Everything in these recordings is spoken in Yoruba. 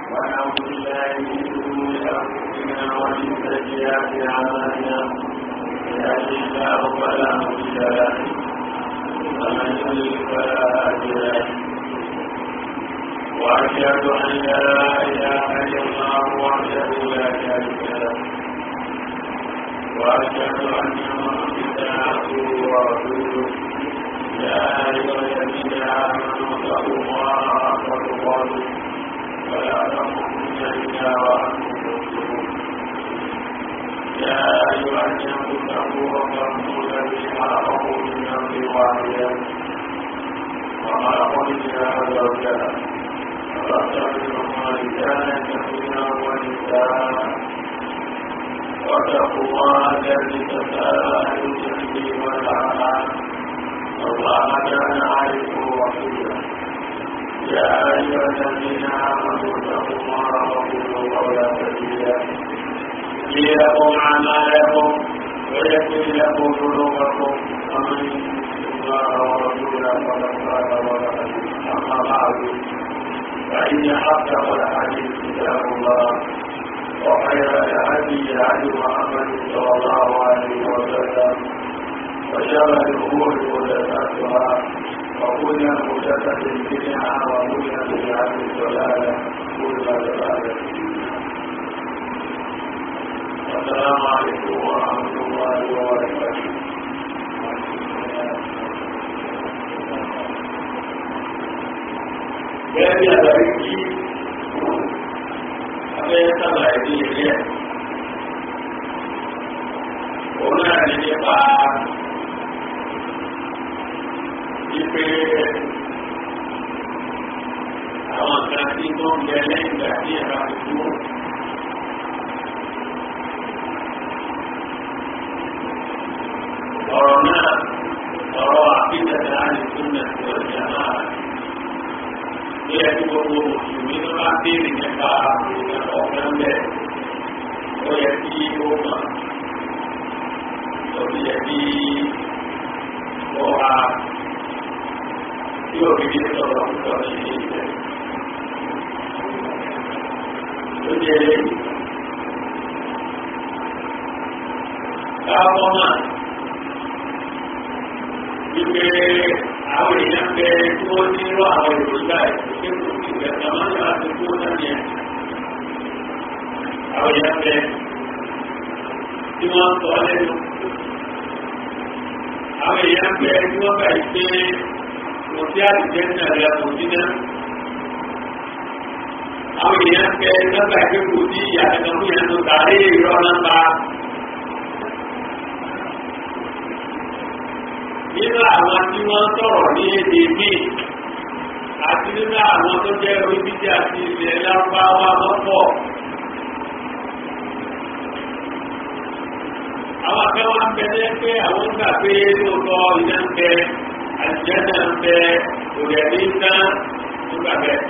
ونعوذ بالله من شرور انفسنا ومن سيئات اعمالنا يهده الله فلا مضل له ومن يضلل فلا هادي له واشهد ان لا اله الا الله وحده لا شريك له واشهد ان محمدا عبده ورسوله يا ايها الذين امنوا اتقوا الله حق تقاته ولا تموتن الا وانتم مسلمون يا ايها الناس اتقوا ربكم الذي خلقكم من نفس واحده وخلق منها زوجها وبث منهما رجالا كثيرا ونساء واتقوا الله الذي تساءلون به والارحام الله كان عليكم رقيبا يا ايها الذين امنوا اتقوا الله وقولوا قولا سديدا يغفر لكم اعمالكم ويغفر لكم ذنوبكم ومن يطع الله ورسوله فقد فاز ورحمه اما بعد فان اصدق الحديث كتاب الله وخير الهدي هدي محمد صلى الله عليه وسلم وشر الامور محدثاتها وكل محدثه بدعه وكل بدعه ضلاله كل ضلاله السلام عليكم ورحمه الله وبركاته Gẹ́gẹ́ bí àgbàrí kí abẹ́rẹ́ sábà ẹ̀dí ilé ẹ̀. Òun náà ní nípa ipe àwọn kan tí tó ń bẹ lẹ́yìn ìgbà tí ẹ̀rọ ti dúró. Ọ̀rọ̀ náà ọ̀rọ̀ àbíjẹ̀dá ní súnmọ̀ tí ó jẹ́ máa bí ẹni gbogbo mùsùlùmí ló bá béèrè nípa ọ̀gbọ́n bẹ́ẹ̀ ó yẹ kí ó mọ̀ ó sì yẹ kí ó ha tí òbí sọ̀rọ̀ púpọ̀ ní ilé ìfẹ́. ó jẹ́ káàbọ̀ náà wípé àwọn èèyàn bẹ tí wọ́n ní irú àwọn ìròyìn báyìí pé kò sí ìgbẹ́ta máa ń láti kó náà yẹn. àwọn èèyàn bẹ tí wọ́n sọ lẹ́nu. àwọn èèyàn bẹ tí wọ́n bá yìí pé kò sí àtijọ́ ní àrẹ kò sí náà. àwọn èèyàn bẹ lọ́gbà pé kò sí ìyàtọ̀ fún yẹn tó tààrí ìrọ̀ náà bá. nínú àwọn tí wọ́n sọ̀rọ̀ ní èdè míì àti nínú àwọn tó jẹ́ oríṣiríṣi àti ilẹ̀ lárúbáwá lọ́pọ̀. àwọn akẹ́wà ń bẹ ní pé àwọn ń gbà pé lóòótọ́ iná ń bẹ àjẹ́ náà ń bẹ òrẹ̀lẹ́ iná tó gbà bẹ́ẹ̀.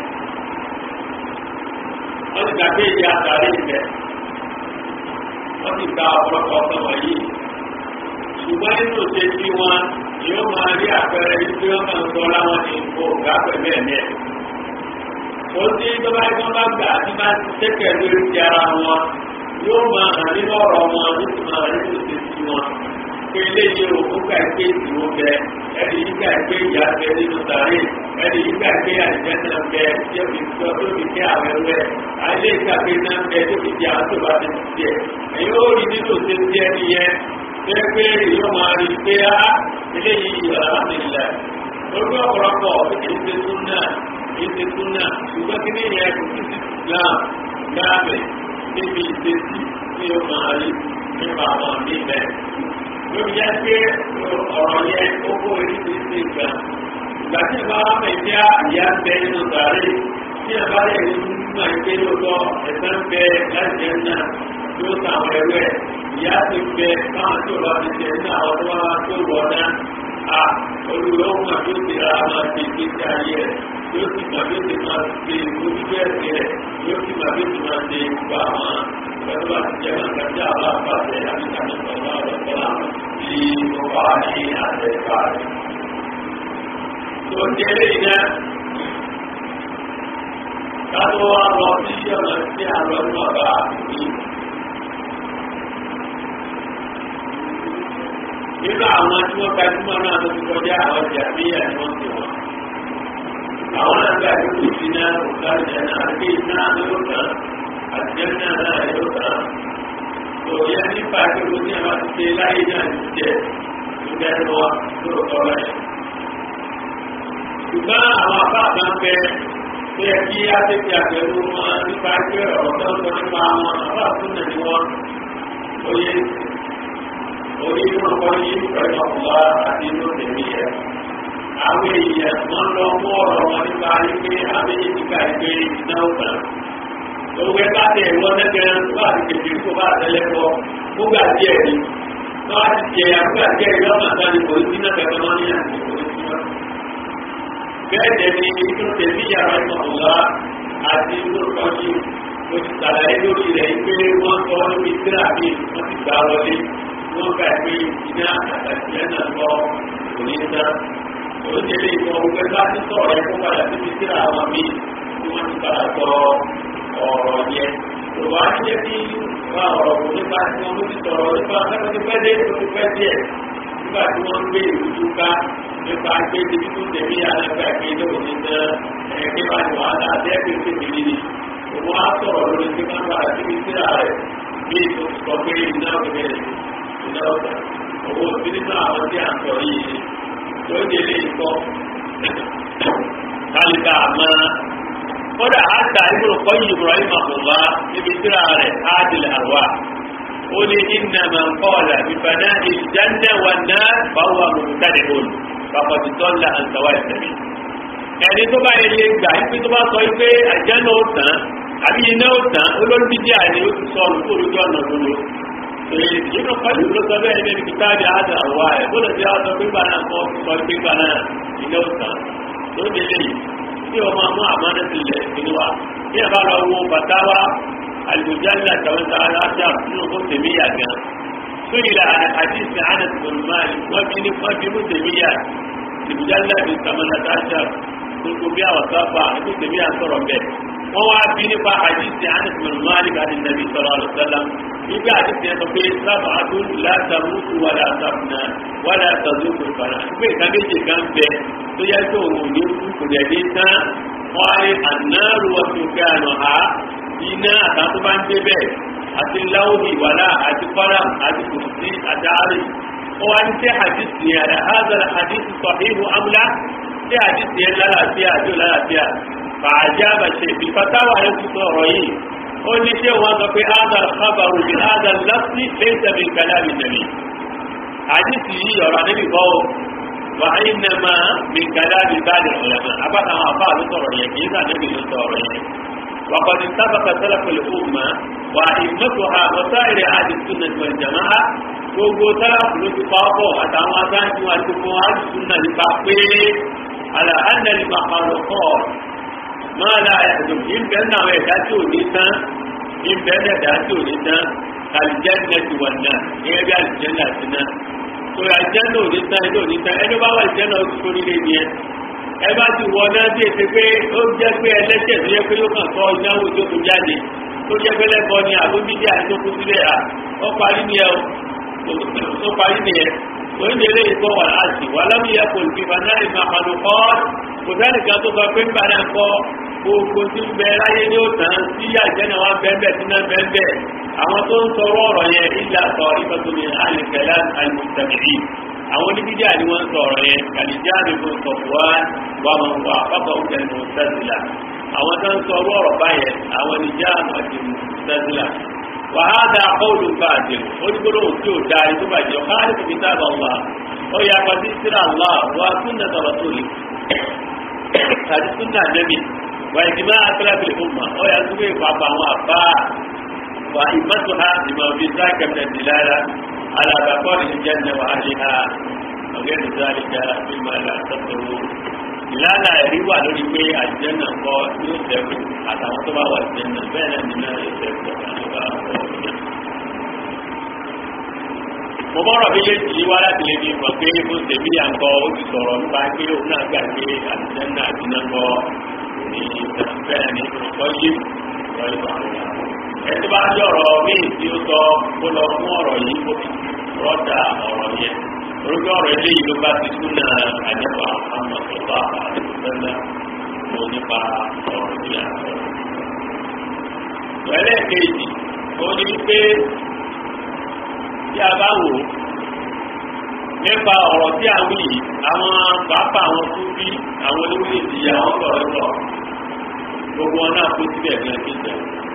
wọ́n ti gbà pé ìyá àtàrí ìbẹ̀ wọ́n ti gba ọ̀pọ̀lọpọ̀ ọ̀sán wọ̀nyí ṣùgbọ́n nínú ṣe tí wọn yóò máa rí àpẹẹrẹ wípé wọn máa ń sọ láwọn ní ipò ọ̀gá pẹ̀lú ẹ̀mí ẹ̀. ó ní tó bá gbọ́n bá gbà tí bá ti tẹ́kẹ̀ lórí ti ara wọn yóò máa hàn nínú ọ̀rọ̀ wọn ó sì máa hàn nínú ṣe tí wọn. pé eléyìí o ó gbà pé ìdúró bẹ ẹni yìí gbà pé ìyá bẹ nínú sàárè ẹni yìí gbà pé àìjẹ́ náà bẹ tí ó fi tó tó fi kẹ́ àwọn ẹrú ẹ̀ àìlè ìgbà pé náà bẹ tó fi di àwọn tó bá ti ti tiẹ̀ ẹ̀yin ó rí nínú ṣe tí ẹni yẹn pé yóò máa rí pé á eléyìí alhamdulillah lórí ọ̀pọ̀lọpọ̀ kìí ṣe súnà kìí ṣe súnà ṣùgbọ́n kí ní ìyẹn kò sí islam láàbẹ̀ níbi ìṣesí tí ó máa rí nípa àwọn míì bẹ́ẹ̀. lórí yẹn pé ọ̀rọ̀ yẹn ó kó oríṣiríṣi ìgbà ìgbà tí ìbá wà mẹ́ jẹ́ àyà ń bẹ nínú sàárè tí ìbá lè rí nígbà pé lóòótọ́ ẹ̀sán ń bẹ láti ẹ̀ náà yóò sàwọn ẹrú ẹ̀ ìyá ti bẹ káwọn tí o bá ti tẹ ní àwọn tó bá wá tó wọ náà a olùwẹ̀ ọ̀hún àti òsì ra máa ti ti ti ayé rẹ̀ yóò sì máa bí ó ti máa ṣe ojúbẹ ẹsẹ̀ rẹ̀ yóò sì máa bí ó ti máa ṣe gbogbo àwọn pẹ̀lú àti jẹ́ máa kàjá àwọn àpàṣẹ àti kàmí sọ̀rọ̀ ọ̀rọ̀ sọ́lá tí ó bá wà ní àtẹ ìfà rẹ̀. tó ń jẹ́ lẹ́yìn náà kátó wá lọ sí ọ̀nà tí a lọ ní ọ̀gá àbí. nínú àwọn tí wọ́n gbajúmọ̀ náà tó ti kọjá àwọn jàmíyà ni wọ́n ti wọ́n. àwọn náà gba ìlú sí náà ọ̀gá ìjẹ́ náà àti iná yóò tán àti jẹ́ náà náà yóò tán. òye nípa tí o ní àwọn ti ṣe láyé náà ti jẹ́ ìgbẹ́ lọ lóòótọ́ rẹ̀. ṣùgbọ́n àwọn àbá kan bẹ tó yẹ kí á tètè àbẹ̀wò wọn nípa pé ọ̀rọ̀ tó ń sọ nípa wọn àbá àtúnṣe ni wọn. òye orí inú ọkọ yìí pẹ̀lú ọ̀pọ̀ àti inú tèmi yẹ. Àwọn èèyàn wọn lọ mú ọ̀rọ̀ wọn nípa wípé àwọn èèyàn ti ká ìgbé iná ọ̀gbà. Òwe bá tẹ̀ wọ́n lẹ́gẹ̀ẹ́ tó bá ti tètè kó bá tẹ́lẹ̀ kọ́ fúgbà díẹ̀ ni. Tó bá ti jẹ àfúgbà díẹ̀ yọ ọ̀nà kan ní kò sí náà kẹ̀kẹ́ wọn ní àti kò sí wọn. Bẹ́ẹ̀ dẹ̀ ni inú tèmi yàrá ìmọ̀lá àti inú ọkọ̀ yìí mo ti sàlàyé lórí rẹ̀ pé wọ́n sọ níbi tíra mi wọ́n ti gbà wọlé wọ́n gbà pé iná àtàkìyẹ náà lọ kò ní ná. Oríṣiríṣi ìtàn òwe bá ti sọ̀rọ̀ ẹ̀ kó padà síbi síra àwọn míì tí wọ́n ti padà sọ ọ̀rọ̀ yẹn. Yorùbá ti jẹ́ kí wá ọ̀rọ̀ kò nípa tí wọ́n ti sọ̀rọ̀ nípa akẹ́kọ̀ọ́ ti pẹ́ dé tó ti pẹ́ díẹ̀. Nígbà tí wọ́n ń gbé ìrújú ká nípa pé ibi tó tẹ̀lé alága ìpínlẹ̀ òní ná ẹ̀ẹ́dẹ́ bá ní wàhálà àdẹ́gbẹ́ tèmi nìyí. Òun á sọ̀rọ̀ lórí pé ká padà síbi síra rẹ̀ bí ètò sọ pé iná òkèèrè iná ọ̀gá owó ìbílẹ̀ àwọn tí a ń sọ yìí tó ń délé ikọ́ kálíkà àmọ́ kódà àtà ìbúrò kọ́yìn Ibrahim àbùbá níbi tíra rẹ̀ ádìlẹ̀ àrùwá ó ní iná máa ń kọ́ọ̀lá bíbaná ìjánná wà náà báwa mọ̀mọ́tàdé òun bàbàtì tọ́lá àǹtàwá ìsẹ̀mí. ẹni tó bá yẹ lé gbà ipe tó bá sọ pé àjánná ó tán àbí iná ó tán olórí bídí àní ó ti sọ olùkó olójú ọ̀nà lólo yìí kọ́lù ló sọ bẹ́ẹ̀ ní kìtàbí àdà wà ẹ̀ bó lè fi àtọ́ pípa náà kọ́ sọ pípa náà ilé ọ̀sán tó délé yìí tí o máa mú àmọ́nà sílẹ̀ nínú wa bí ẹ bá lọ wo bàtàwà àlùjáde àtàwọn tá a lọ sí àbúrò kó tèmi yà gan sórí la àdìsí àná tòlùmáàlì wọ́n fi ní wọ́n fi mú tèmi yà àlùjáde àti tàmánà tàṣà gbogbo bí àwọn sábà ètò tèmi yà sọ̀rọ̀ bẹ́ẹ̀ wọ́n wá bí nípa àdìsí àná tòlùmáàlì àti nàbí sọ̀rọ̀ àlùsálàm nígbà tí tiẹ̀ sọ pé sábà adún látàmútu wà látàmúnà wà látàdúkù ìfàlà nígbà ìka méjì kan bẹ tó yẹ kí òun ò ní kú kò dẹ̀ ní tán wọ́n á rí ànáàrú ọ̀sùn kí àná ha iná àtàwọn tó bá ń dé bẹ́ẹ̀ àti láwùmí wàlá àti fọ́lá àti kùsì àti àárẹ̀ wọ́n wá ní sẹ́ hadisi yẹn àdá házàlá hadisi sọ̀híhù amúlá sẹ́ hadisi yẹn lálàáfíà àjò lálàáfíà fàájà bàṣẹ ìfàtàwà rẹ̀ ti sọ̀rọ̀ yìí ó ní ṣé wọ́n sọ pé ádà kábàrù bí ádà lásì lẹ́sẹ̀ mi kàlá mi nàbí. àdìsí yìí ọ̀rọ̀ àdébì bọ́ ọ wà á yín nà máa mi kàlá mi bá dẹ̀ ọ̀rẹ́ mọ́ abáta àwọn afá ló sọ̀rọ̀ yẹn kì í sàn níbi ló sọ̀rọ̀ yẹn. وقد سبق سلف الأمة وأئمتها وسائر أهل السنة والجماعة gbogbo sálàfù ló ti pa ọ́pọ̀ àtàwọn asáájú àti gbogbo àdùsùnà nípa pé àlàáńdàlì màkàrọ̀ máa la ẹ̀dùn ìbẹ̀ náà ẹ̀dá tí ò ní tán ìbẹ̀ ẹ̀dá tí ò ní tán àlìjẹ́nà ti wà náà gẹ́gẹ́ bí àlìjẹ́nà ti náà tó àlìjẹ́nà ò ní tán ẹ̀dá ò ní tán ẹni bá wà àlìjẹ́nà ó ti sórí lé ní ẹ ẹ bá ti wọ náà bí èsè pé ó jẹ́ pé ẹlẹ́sẹ̀ tó yẹ pé yóò kàn sọ ìnáwó tó kù jáde tó jẹ́ pé lẹ́kọ̀ọ́ ni àbóbídé àti tó kú sílẹ̀ à ó parí ni ẹ ó parí ni ẹ oúnjẹ lè kọ́ wà láti wà lábìyẹ kò fi bàtà ìmọ̀ àpàlù kọ́ kò sẹ́ni kan tó sọ pé ń bàtà kọ́ gbogbo tí ń bẹ láyé ní òtàn tí àjẹnà wa bẹ́ẹ̀ tí náà bẹ́ẹ̀ àwọn tó ń sọ̀rọ̀ ọ̀rọ̀ yẹn ilà sọ ìfọ̀tò ní alìkẹ́lá alìmùsàmìlì àwọn oníbídí àni wọ́n ń sọ̀rọ̀ yẹn kàlíjà ní kò sọ̀fùwá wà mọ̀ wà pápá òkè ní mùsàmìlà àwọn tó ń sọ̀rọ̀ ọ̀rọ̀ báyẹn àwọn oníjà àti mùsàmìlà وهذا قول باطل ونقول تو داعي تو باجي خالف كتاب الله او يا قدير الله وسنة رسوله هذه سنة النبي وإجماع أسلاف الأمة او يسوي بابا وأبا وإمتها لما في ذاك من الدلالة على بقاء الجنة وأهلها وغير ذلك مما لا تذكرون ìlànà ẹ̀rí wà lórí pé àjẹ́nà kọ́ yóò sẹ́kù àtàwọn tó bá wà àjẹ́nà bẹ́ẹ̀ náà nínú yóò sẹ́kù àtàwọn tó bá wà àjẹ́nà. mo bọ́rọ̀ méjèèjì yìí wá láti lè fi mọ̀ pé bó ṣe bí àǹkọ́ ó ti sọ̀rọ̀ nípa pé òun náà gbà pé àjẹ́nà àti náà kọ́ ní bẹ́ẹ̀ ni ọ̀pọ̀ yé wọ́n yóò wà lọ́wọ́. ẹtí bá ń yọ̀rọ̀ míì tí ó sọ kó lọ fún ọ̀rọ̀ yìí kó fi rọ́dà ọ̀rọ̀ yẹn orúkọ ọ̀rọ̀ eléyìí ló bá ti súnà àjẹpà àmọ̀tọ́gbà àdìsẹ́lẹ̀ ló nípa ọ̀rọ̀ ní àtọ̀. ìrẹ̀lẹ̀ kejì ó ní pé tí a bá wò nípa ọ̀rọ̀ tí a wí yìí àwọn pàápàá àwọn tó bí àwọn olórí ìdíyà wọn lọ̀rọ̀ lọ gbogbo wọn náà kó síbẹ̀ gan kíkẹ́.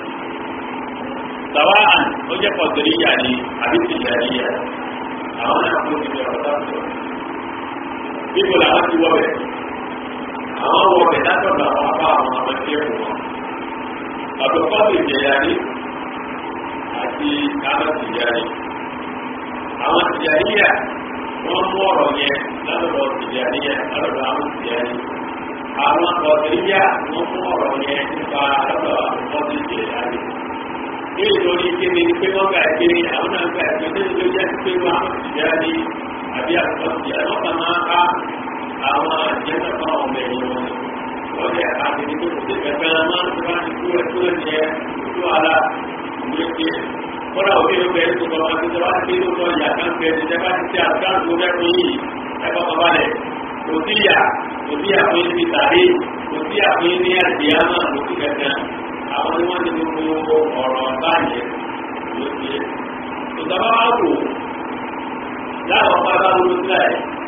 sàwa àn ó jẹ́ pọ̀tẹ́ríyà ni àbí tìjàríyà àwọn náà kó síbẹ̀ ọ̀tá sọ. bíbo làwọn ti wọ bẹ̀ àwọn wọ bẹ̀ látọ̀dọ̀ àwọn apá àwọn ọmọ ẹgbẹ́ ẹ̀kọ́ wọn. àbẹ̀kọ́ ti jẹ̀yàrí àti kámẹ́ tìjàrí. àwọn tìjàríyà wọ́n mú ọ̀rọ̀ yẹn lọ́dọ̀ tìjàríyà lọ́dọ̀ àwọn tìjàrí àwọn ọ̀sẹ̀yà wọ́n mú ọ̀rọ̀ yẹn nípa lọ́dọ̀ ọ̀sẹ̀ tìjàrí. ní ìlórí kéde ni pé wọ́n gbà pé àwọn náà gbà pé ní ìlú jẹ́ pé wọ́n àwọn tìjàrí àbí àtúntò tìjàrí wọ́n kàn máa ká àwọn àjẹsẹ̀ fún àwọn ọmọ ẹ̀yìn wọn. wọ́n jẹ́ àtẹ̀lé tó ti pẹ̀pẹ́ máa ń tó kú ẹ̀tọ́ ẹ̀jẹ̀ tó ara ìwé kọ́lá òbí ló bẹ̀rẹ̀ tó kọ́lá tó tẹ́wá ti ló lọ ìyá kan bẹ̀rẹ̀ tó tẹ́wá ti tẹ́ àtúntò tó bẹ́ẹ̀ fún yìí ẹ̀kọ́ bàbá rẹ̀ kò sí ìyá kò sí àpéyé ti tàbí kò sí àpéyé ní àdìyámà kò sí kẹ̀kẹ́ àwọn ni wọ́n ti gbogbo ọ̀rọ̀ báyẹn ló ti yẹ. tòtàbá wà wò láwọn pápá ló ti láyé.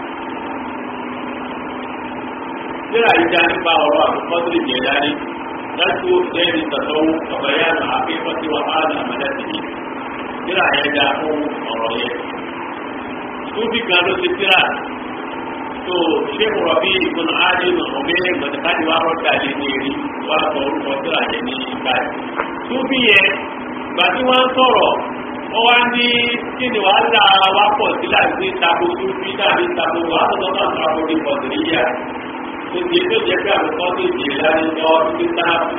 síra ìjà nípa ọ̀rọ̀ àkọ́kọ́ tó lè jẹ́ dání láti ó fẹ́ ní tàtọ́wọ́ ọ̀bẹ̀yà àkékọ́ tí wọ́n á nà mẹ́lẹ́sì tíra yẹn dáa fún ọ̀rọ̀ yẹn. Súbì kan ló ti tíra tó ṣéèkù rọ̀bì ìgbóná áádé nà ọ̀gbẹ́ gbọ̀dọ̀kájú wa rọ̀dà lé ní èrí wà sọ orúkọ tíra yẹn ní báyìí. Súbì yẹn gbà tí wọ́n ń sọ̀rọ̀ wọ́n wá ní kí ni wàá là wá pọ̀ sí láti tako súbì tàbí tako wà á sọ̀tọ̀ náà tako ní pọ̀tìríyà. Tòtí tó jẹ́ pé àkọ́kọ́ tó jẹ́ láti lọ ibi sáàpù.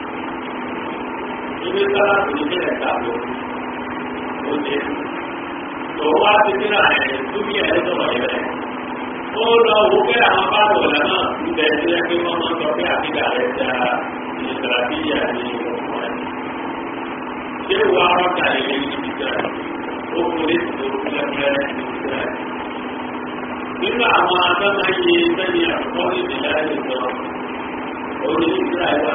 Ibi sáàpù ní ilé ẹ̀ka tó oúnjẹ tó wá ti ní àyè tóbi ẹ̀ sọ̀rọ̀ yẹn rẹ̀. ó lọ wo pé àwọn bá wò lẹ́nà ibẹ̀ tí ẹ pé wọ́n máa ń sọ pé àbíkà rẹ̀ da ìṣẹ̀lẹ̀ ní ọ̀pọ̀ ẹ̀. ṣé wo arọ́ta lè lè ní ìjà ó kó lè tó lẹ́gbẹ̀ẹ́ ìjà. nínú àwọn adọ́nà yìí sẹ́yìn àkọ́kọ́ ìdílé ẹ̀ sọ òní ìjà ìwà.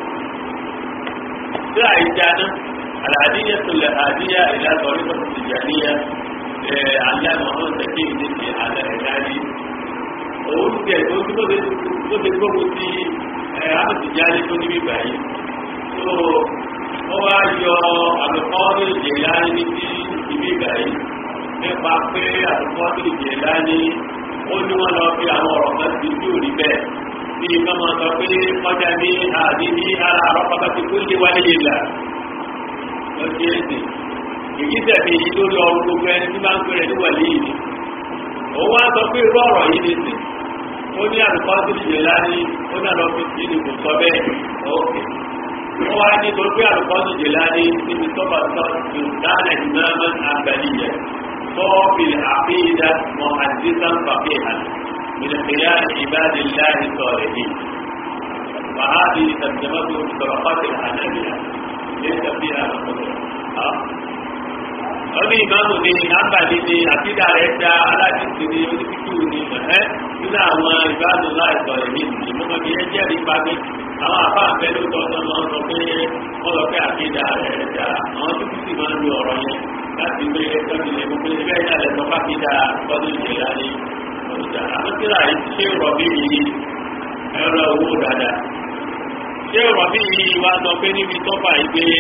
ìjà ìjà náà. العادية الهادية إلى طريقة التجارية علامة محمد تكي ní على الهادي òun tẹ tó tí tó tó ti gbógun ti àmọ̀tìjáde tó níbí báyìí tó ó wá yọ àlùkò ní ìjẹ̀lá ní ti níbí báyìí nípa pé àlùkò ní ìjẹ̀lá ní ó ní wọn lọ fi àwọn ọ̀rọ̀ kan sí tí ò rí bẹ́ẹ̀ bí ká máa sọ pé ọjà ní àdíní ara àrọ́pàá ti kú lé wálé yìí là lọ́sí ẹ̀sìn èyí tẹ̀lé yìí lórí ọrùn gbogbo ẹni tí máa ń pèrè ní wàlẹ́ yìí ni òun wá sọ pé irú ọ̀rọ̀ yìí ni sìn ó ní àlùkò sí ìyè láni ó ní àlọ́ fi sí ni kò sọ bẹ́ẹ̀ ọ̀kẹ́ ó wá ní torí pé àlùkò sí ìyè láni níbi tọ́ba tó dáná ìnáwó àgbàlíyẹ tọ́ọ̀bì àfihàn mọ́ àdìsán fàfihàn من خلال عباد الله الصالحين وهذه ترجمته في طبقات الحنابلة ليس فيها القدرة ọdún ìmáàmù ni nàbàdì ni àtìdá rẹ̀ dá aládìsí ni onífíkú ni ẹ̀ nínú àwọn ìbádùn láìsọ èmi ìmọ̀mọ́ mi ẹ jẹ́rìí pàdé àwọn àbá àfẹ́ ló tọ́ ọ́ máa ń sọ pé wọ́n lọ pé àtìdá rẹ̀ dá àwọn tó sì máa ń lo ọ̀rọ̀ yẹn láti gbé ẹgbẹ́ ilé gbogbo ẹgbẹ́ ìdá rẹ̀ sọ pàtìdá ọdún ìjẹ̀lá ni ọjà àwọn tíra yìí ṣé rọ̀bì yìí ẹ̀rọ owó dáadáa ṣé rọ̀bì yìí wá sọ pé níbi tọ́pà yìí pé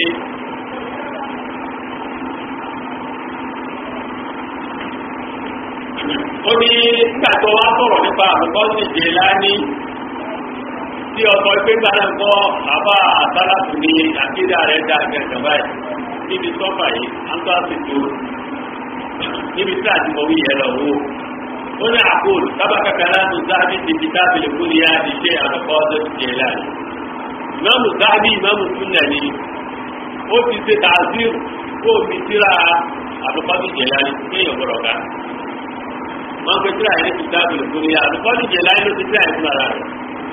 ó ní nígbà tó wá sọ̀rọ̀ nípa àbùkọ́ sì jẹ́ láni tí ọkọ̀ ìpé gbára ń kọ́ àbá àtàlàfù ní àkídà rẹ̀ dá gẹ̀gẹ̀ báyìí níbi sọ́fà yìí á ń tó àsìkò níbi tí àti mọ̀wí yẹn lọ wó ó ní àkóòlù sábà kàkà láti záàbì ti fi tábìlì kúrì yá di ṣe àbùkọ́ tó ti jẹ́ láni ìmáàmù záàbì ìmáàmù súnà ni ó ti ṣe tààzírù kó omi tíra àbùkọ́ tó jẹ́ láni kéèyàn gbọ́dọ̀ ká wọn pe tíra yẹn ti dábìlì fún yà lùkọ́ni jẹ láyé ló ti tíra yẹn fún ara rẹ̀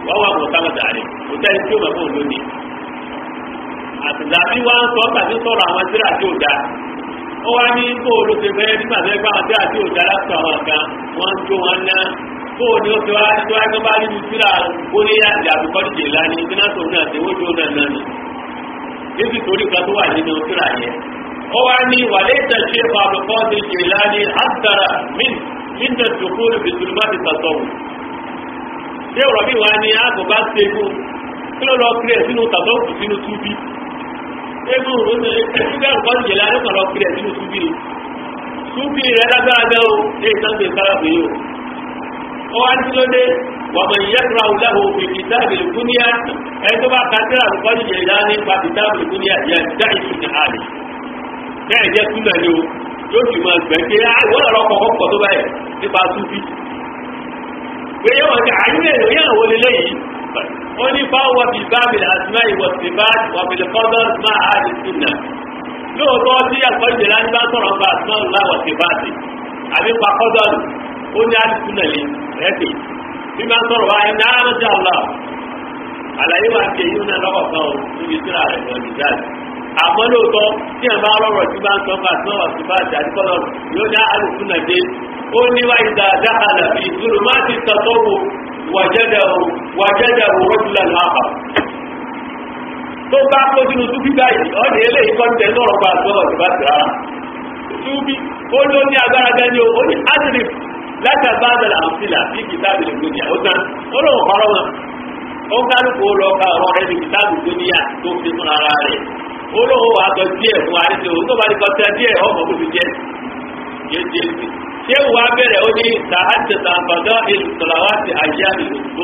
wọ́n wà mọ̀ sábàtà rẹ̀ kò sẹ́ni tí ó mọ̀ fún òun lónìí àtìlábí wa ń sọ tàbí sọ̀rọ̀ àwọn tíra tí ò dáa ó wá ní kó o ló ṣe fẹ́ nígbà tó ẹgbẹ́ àwọn tíra tí ò dáa láti àwọn kan wọ́n ń jó wọn ná kó o ní o ti wá ní tó wá ní bá nínú tíra bóyá ìyàbí kọ́díjì lánìí iná tó náà ti wójú náà náà ni níbi torí kan tó wà nínú tíra yẹn ó wá ní wàlẹ́ ìtẹ̀sí ìfàbùkọ́ ti jì lánìí àtàrà mín nígbà tó kó ìbìtúrúbá ti tàtọ̀wù ṣé ọ̀rọ̀ bí wàá ní àgùnbá ṣẹ́gun kí ló lọ kiri ẹ̀ sínú tàtọ̀wù sínú túbí egun ẹgbẹ́ ọ̀pọ̀ ìjẹ̀lẹ̀ alẹ́kọ̀ọ́ kiri ẹ̀ sínú túbí ni túbí rẹ̀ lágbára bẹ́ o ní ìtàgbé sárábì yìí o ó wá ní lóde wàmọ̀ ìyẹ́kùrọ̀ ọ̀lẹ́hùn òfin kìtàbí lùkúníà ẹni tó bá kàtẹ́rà ọ̀pọ̀ ìjẹ̀lẹ̀ nípa kìtàbí lùkúníà yẹ dá ìṣù ní àlè bẹ́ẹ̀ jẹ́ túnbẹ̀ ni o yóò fi máa gbẹ̀ pé àwọn ọ̀rọ̀ kọ̀ọ̀kan pọ̀ tó báyìí nípa túbí pé yẹ́n wọ́n ti àyúlẹ̀ ìròyìn àwọn olélẹ́yìí ó ní fáwọn bíi bábìlì àtúná ìwọ̀sibáàdì wàbìlì kọ́dọ̀ máa àdì súnà lóòótọ́ tí ẹ̀kọ́ ìjìnlá ní bá sọ̀rọ̀ nípa àtúná ìlà wọ̀sibáàdì àbí pa kọ́dọ̀ ó ní àdì súnà lé rẹ́pì bí máa sọ̀rọ̀ wá ẹni àárọ̀ sí àlọ́ àlàyé wa ti èyí náà lọ́kọ̀ kan ò níbi síra rẹ̀ lọ ní jáde àmọ́ lóòótọ́ tí ẹ̀ bá rọrọ̀ tí bá ń sọ fún àtúná wọ̀sibáàdì àti kọ́dọ̀ yóò ní àdì súnà dé ó ní wáyé dáadáa àlàbí ìdúró má ti tọ́tọ́ wò wàjẹ́dẹ̀ wàjẹ́dẹ̀ rọ́jùlẹ̀ láàpá tó bá kó sínú túbí báyìí ọdẹ eléyìí kọ́ tẹ̀ lọ́rọ̀ bá sọ́rọ̀ tó bá ti rárá túbí ó ló ní agbára gẹ́ni o ó ní adrif láti àbáàdàlà àmfìlà bí kìtàbí lè gbóni ó tán ó lóun kọ́rọ́ wọn ó kálukú lọ ká ọ̀rọ̀ rẹ̀ ní kìtàbí gbóníyà tó fi fún ara rẹ̀ ó lóun wà á sọ díẹ̀ fún àríṣe òun tó bá ní kọ́tẹ́ díẹ̀ ọmọ kó fi jẹ́ yéé ṣé wàá bẹ̀rẹ̀ ó ní sàájẹ̀ sàǹfàdọ́ ìlú sọ̀làwátì àyà ìlú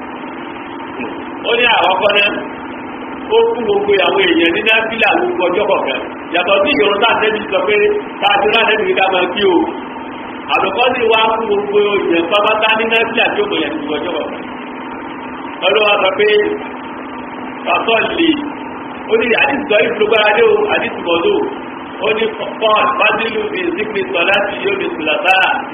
ó ní àkọ́kọ́ náà ó fún gbogbo àwọn èèyàn ní náfìlà gbogbo ọjọ́ kọ̀ọ̀kan yàtọ̀ sí ìrún tá àtẹ́bí sọ pé káàdì náà lẹ́nu ká máa kí o àlùkọ́ sì wá fún gbogbo èèyàn pápátá ní náfìlà tí ó mọ̀ yẹn gbogbo ọjọ́ kọ̀ọ̀kan ọlọ́wọ́ sọ pé pàtó lè ó ní àdìsí sọ ìfúrúgbára dé o àdìsí bọ̀dọ̀ ó ní paul fadilu bí zikri sọlá ti yóò ní sùlọ́tà